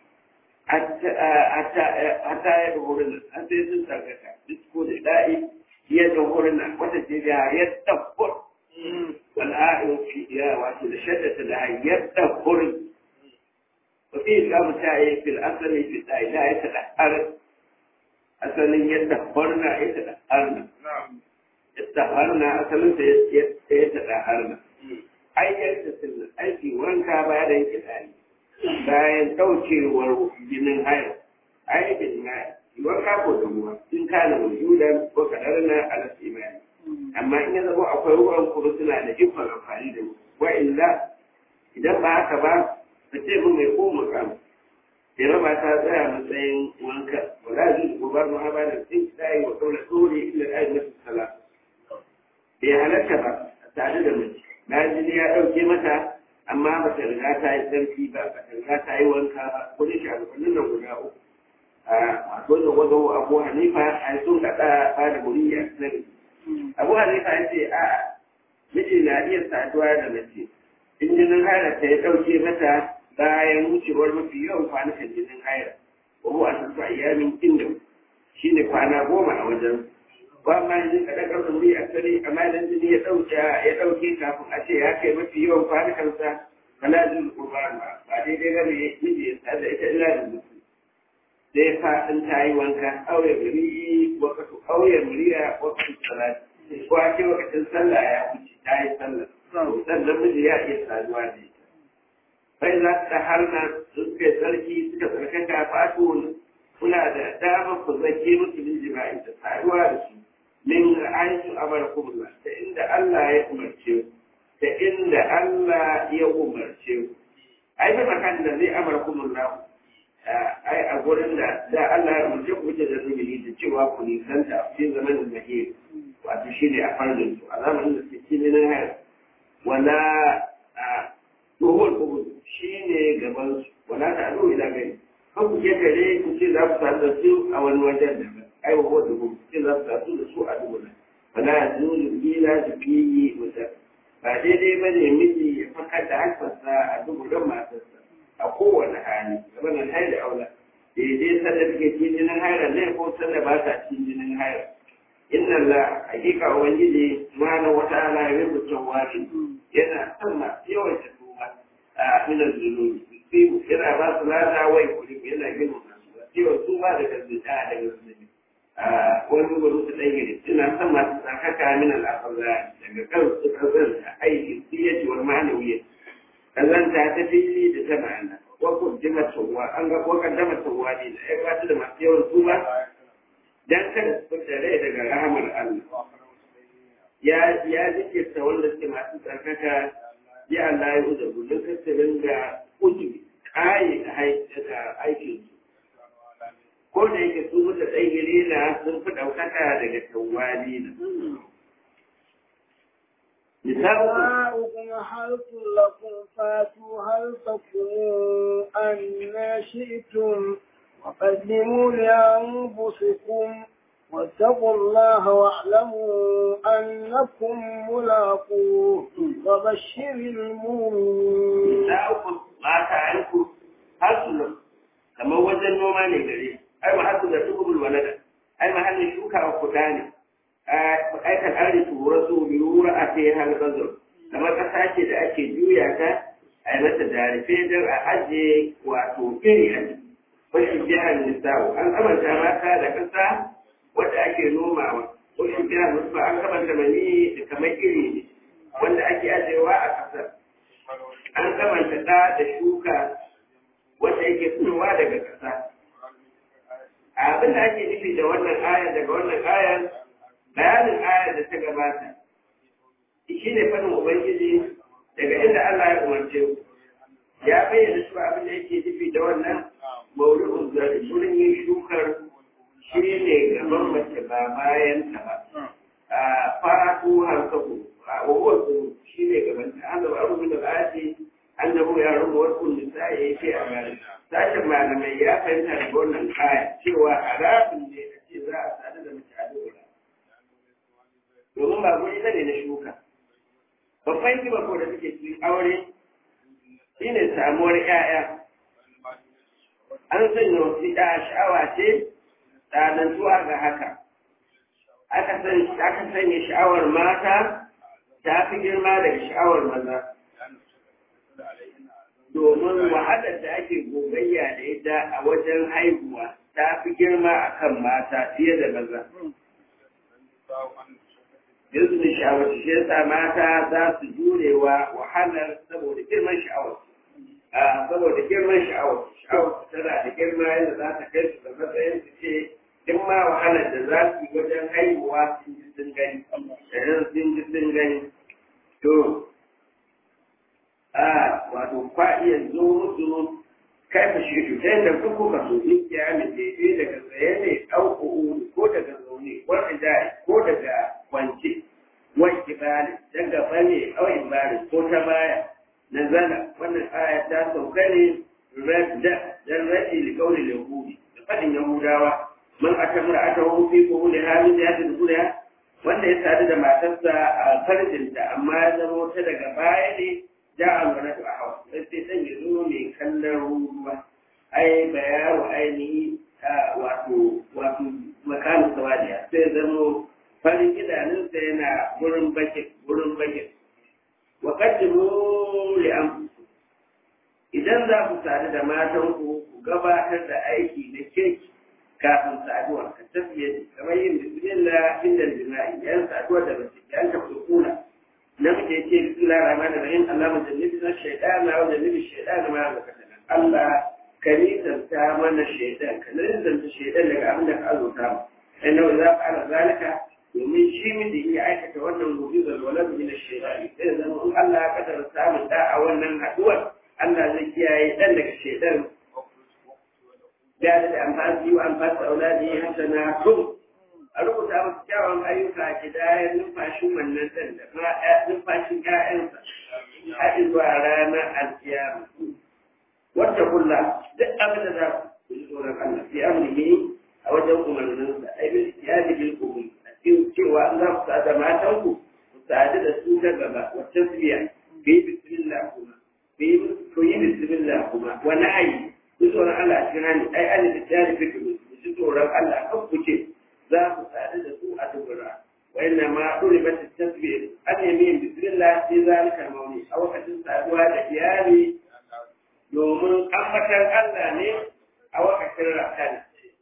hatta ya ga wurin an sai sun sarkaka disko da da'i ya ga wurin nan wata ce ya ya tabbur wal'a'in fi ya wato da shaddata da ya tabbur wa fi islamu ta yi fil asali fi da'i la ya tada har asalin ya tabbar na ya tada har na ya tabbar na asalin ta ya tada har na ayyar da sunna aiki wanka bayan da yake tsari bayan ɗaukewar jinin haya ai da jina wanka ko da ruwa in kana wujudan ko kadarna ala imani amma in ya zama akwai ruwan kuma suna da ikon amfani da mu wa illa idan ba haka ba ka ce mun mai ko mukamu Jira ba ta tsaya matsayin wanka, wala zai ko ba mu haba da tsin tsaye wa kaula dole illa ayi masa sala. Bai halatta ba tare da mace. Na jini ya ɗauke mata amma ba ta riga ta yi tsarki ba, ba ta riga ta yi wanka ba, ko da shagabannin nan guda uku. A dole wazo Abu Hanifa a sun kaɗa ba da buri a sani. Abu Hanifa ya ce a miji na iya saduwa da mace. In jinin halatta ya ɗauke mata bayan wucewar mafi yawan kwanakan jinin haira ko a tafi ayyamin inda shi ne kwana goma a wajen ba ma yin kaɗan ƙarfin wuri a sani amma idan jini ya ɗauke ya ɗauke kafin a ce ya kai mafi yawan kwanakansa fala jin kurban ba ba daidai ba ne miji ya sada ita illa da mutu sai fa in ta yi wanka auye muri wakatu auye muriya wakatu salati ko a ce wakacin sallah ya wuce ta yi sallah sannan miji ya iya saduwa da ita bai za ta harna suka sarki suka tsarkaka fatu kuna da damar ku zake musu min jima'i da taruwa da su min aishu abarkumullah ta inda Allah ya umarce ku ta inda Allah ya umarce ku ai da makan da zai abarkumullah ai a gurin da da Allah ya umarce ku da zubili da cewa ku nisanta a cikin zamanin mahir wato shine a farzin su a zamanin da suke cikin hayar wala tsohon kubur shi ne gabansu wala ta ado ila gani kan ku kare ku ce za ku sadu da su a wani wajen da ai wa wanda ku ce za ku sadu da su a dubula wala zuru ila zubiyi wata ba daidai ba ne miji ya fakar da hankarsa a dubulan matarsa a kowane hali gaban hai da aula daidai sanda take cikin jinin haira ne ko sanda ba ta cikin jinin haira inna la hakika ubangiji subhanahu wa ta'ala ya rubuta wani yana son masu yawan a minar zunubi sai yana ba su lada wai kuri yana gina masu cewa su ba da gaske a daga zunubi a wani wani su ɗan gidi suna son masu tsakaka min al'afaza daga kan su kazanta aiki siyyaci wani ma'anawiyar kazanta ta fili da ta ma'ana wakon jima tawwa an ga wakon dama tawwa ne da ya bata da masu yawan su ba dan kada su fita rai daga rahamar Allah ya ya zikirta wanda suke masu tsarkaka ya Allah ya uza gudun kasarin da ujubi kayi da aikin su. Ko da yake su mutu tsayiri na sun fi ɗaukaka daga tawali na. نساؤكم حرث لكم فاتوا حرثكم أن شئتم وقدموا لأنفسكم واتقوا الله واعلموا أنكم ملاقوه وبشر المؤمنين Nisa'ukum mata yanku hasulun kamar wajen noma ne gare ai ma hasu da tukubul walada ai mahallin shuka wa kuda ne ai kan ari tura su biyu a sai hal bazur kamar kasa ce da ake juya ta ai mata darife don a ajiye wato iri a ciki wasu jihar nisa'u an amanta mata da kasa wadda ake nomawa ko shi biya musu an kamanta mani da kamar iri ne wanda ake ajewa a ƙasar an kamanta ɗa da shuka wanda yake fitowa daga ƙasa abin da ake nufi da wannan ayar daga wannan ayar bayanin ayar da ta gabata shi ne fadin ubangiji daga inda Allah ya umarce ku ya bayyana shi abin da yake nufi da wannan maudu'un zari wurin yin shukar shi ne gaban mace ba bayan ta ba a fatu harkaku a wawarsu shi ne gaban ta an zaba abu da ba'ati an zaba ya rubu wasu nisa ya yi a gari sashen malamai ya fahimta da wannan kaya cewa a rafin ne a ce za a sadu da mace a dora domin ba guri ne na shuka babban kima ko da suke cikin aure shine samuwar 'ya'ya an sanya wasu ɗa sha'awa ce tsanantuwa ga haka aka sanya sha'awar mata ta fi girma daga sha'awar maza domin wahalar da ake gogayya da ita a wajen haihuwa ta fi girma a kan mata fiye da maza yanzu da sha'awar shi yasa mata za su jurewa wahalar saboda girman sha'awar saboda girman sha'awar sha'awar tana da girma yadda za ta kai su da matsayin su ce duk ma wahalar da za su yi wajen haihuwa sun ji sun gani idan sun ji sun gani to a wato kwa iya zo musu kai fa shi to sai da kuku ka so in ya mi daidai daga tsaye ne ɗauko ko daga zaune ko da ko daga kwance wai kibali daga bane au ibari ko ta baya nazala wannan aya ta sauka ne radda dan radi li qawli yahudi da fadin yahudawa man atamra atahu fi qawli hadhihi hadhihi dunya wanda ya sadu da matarsa a farjinta amma ya zama ta daga baya ne ja alwala a hawa sai sai dan ya zo mai kallon ruwa ai bayaru ainihi wato wato makamin sawadiya sai zama farin idanunsa yana gurin bakin gurin bakin wa qaddimu li anfusikum idan za ku sadu da matan ku ku gabatar da aiki na kirki kafin saduwa ka tafiye kamar yin bismillah inda jima'i yan saduwa da bace yan ka kula namiji yake bismillah rahman rahim Allah mujannibi na shaytan wa jannibi shaytan ma zakatana Allah ka nisanta mana shaytan ka nisanta shaytan daga abin da ka azurta mu inna idza fa'ala zalika domin shi miji ya aikata wannan mu'jizar walad min ash-shaytan sai zama in Allah ya kadar samun da a wannan haduwar Allah zai kiyaye dan daga shaytan ya da amfani wa amfani auladi hasana kun a rubuta masa kyawun ayyuka a kidayar numfashin wannan dan da ma numfashin ƴaƴansa har zuwa ranar alkiyama wata kulla duk abin da za ku yi tsoron Allah fi amrihi a wajen umarninsa ai bil iyadi bil qubul cewa an za ku sada matanku ku sadu da su ta gaba wa tasbiya bi bismillah kuma bi ku yi bismillah kuma wa na'ayi ku tsoron Allah a cikin hannu ai an da tsari fi ku ji tsoron Allah kan ku ce za ku sadu da su a dubura wa inna ma duribat tasbih an yamin bismillah fi zalika mawni a wakacin saduwa da iyali domin ambatan Allah ne a wakacin rakana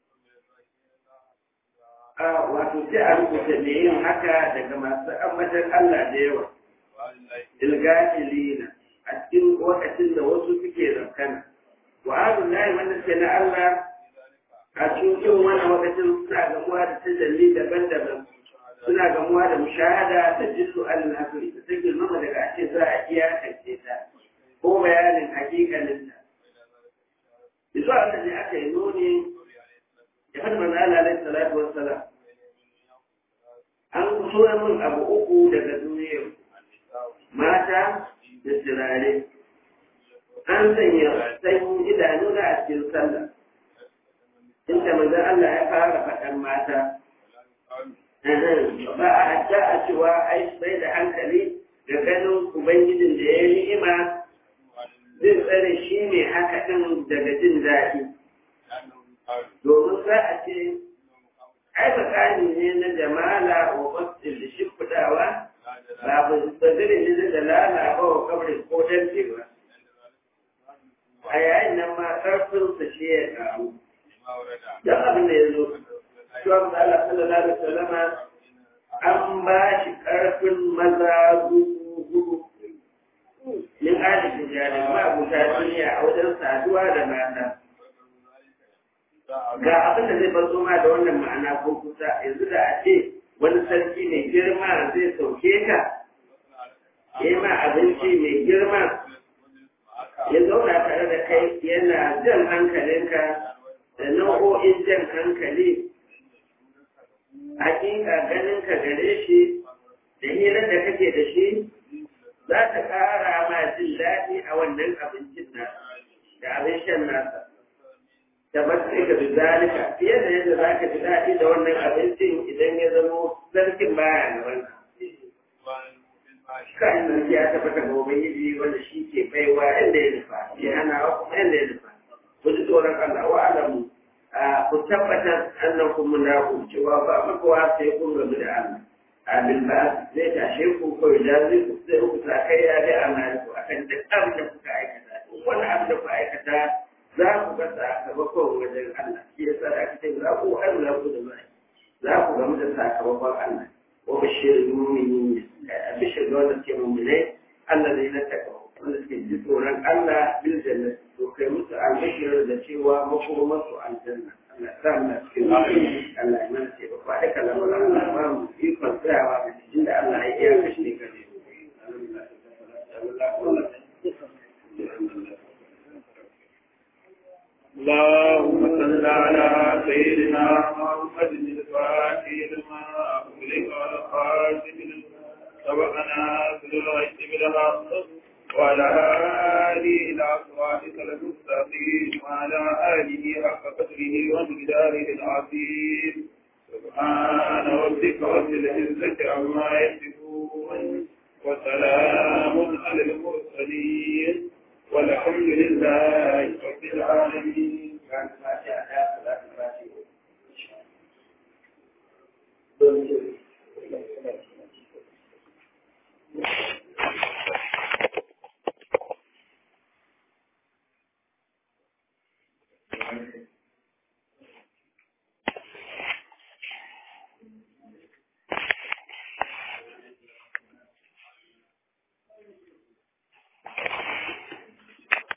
wato sai a rubuta da yin haka daga masu ambatan Allah da yawa. Ilgafilina a cikin lokacin da wasu suke zakana. Wa azun layi wanda suke na Allah a cikin wani lokacin suna gamuwa da tajalli daban-daban. Suna gamuwa da mushahada da jillu al-nasiri da ta girmama daga ake za a iyakance ta ko bayanin hakikalinta. Bisa wanda ne aka yi nuni ya hannun Allah alaihi salatu wassalam an kusura min abu uku daga duniyar mata da turare an sanya sanyin idanu na a cikin sallah inda manzon Allah ya fara faɗan mata ba a hajja a cewa ai sai da hankali da ganin ubangijin da ya ni'ima zai tsare shi ne haka ɗin daga jin daɗi domin za a ce ai tsakani ne na jamala wa basir da shimfiɗawa ba ba zire ne da dalala ba wa kabrin ko dante ba a yayin nan ma ƙarfinsa shi ya ƙaru don abin da ya zo Shuwan da Allah sallallahu alaihi wasallama an ba shi ƙarfin maza gugu min adadin jari ma abuta duniya a wajen saduwa da mata ga abin da zai bazo ma da wannan ma'ana ko kusa yanzu da a ce wani sarki mai girma zai sauke ka ya ma abinci mai girma ya zauna tare da kai yana jan hankalinka da nau'o'in jan hankali hakika ganin ka gare shi da hirar da kake da shi za ta ƙara ma jin daɗi a wannan abincin nasa da abin shan nasa da matsayi bi zalika fiye da yadda za ka ji daɗi da wannan abincin idan ya zamo sarkin baya gaban ka. Kan sarki ya tabbata ga Ubangiji wanda shi ke baiwa inda ya nufa, ya hana wa kuma inda ya nufa. Ku ji tsoron Allah wa alamu ku tabbatar annan kun munafu cewa ba makawa sai kun gamu da Allah. Abin ba zai tashe ku ko ya zai ku sai ku sa kai ya da amana ku akan duk abin da kuka aikata. Wani abin da kuka aikata za ku ga sakamakon wajen Allah shi yasa da aka ce za ku Allah ku da mai za ku gamu da sakamakon Allah wa bashir mu'minin bashir da wanda ke mu'mine Allah zai na taka wanda suke ji tsoron Allah bil jannah to kai musu albashir da cewa makomar su aljanna Allah sa mu cikin محمد الفاتح لما أغلق والخاتم لما سبقنا في الغيث بالحق وعلى آله إلى صراطك المستقيم وعلى آله حق قدره ومقداره العظيم سبحان ربك رب العزة عما يصفون وسلام على المرسلين والحمد لله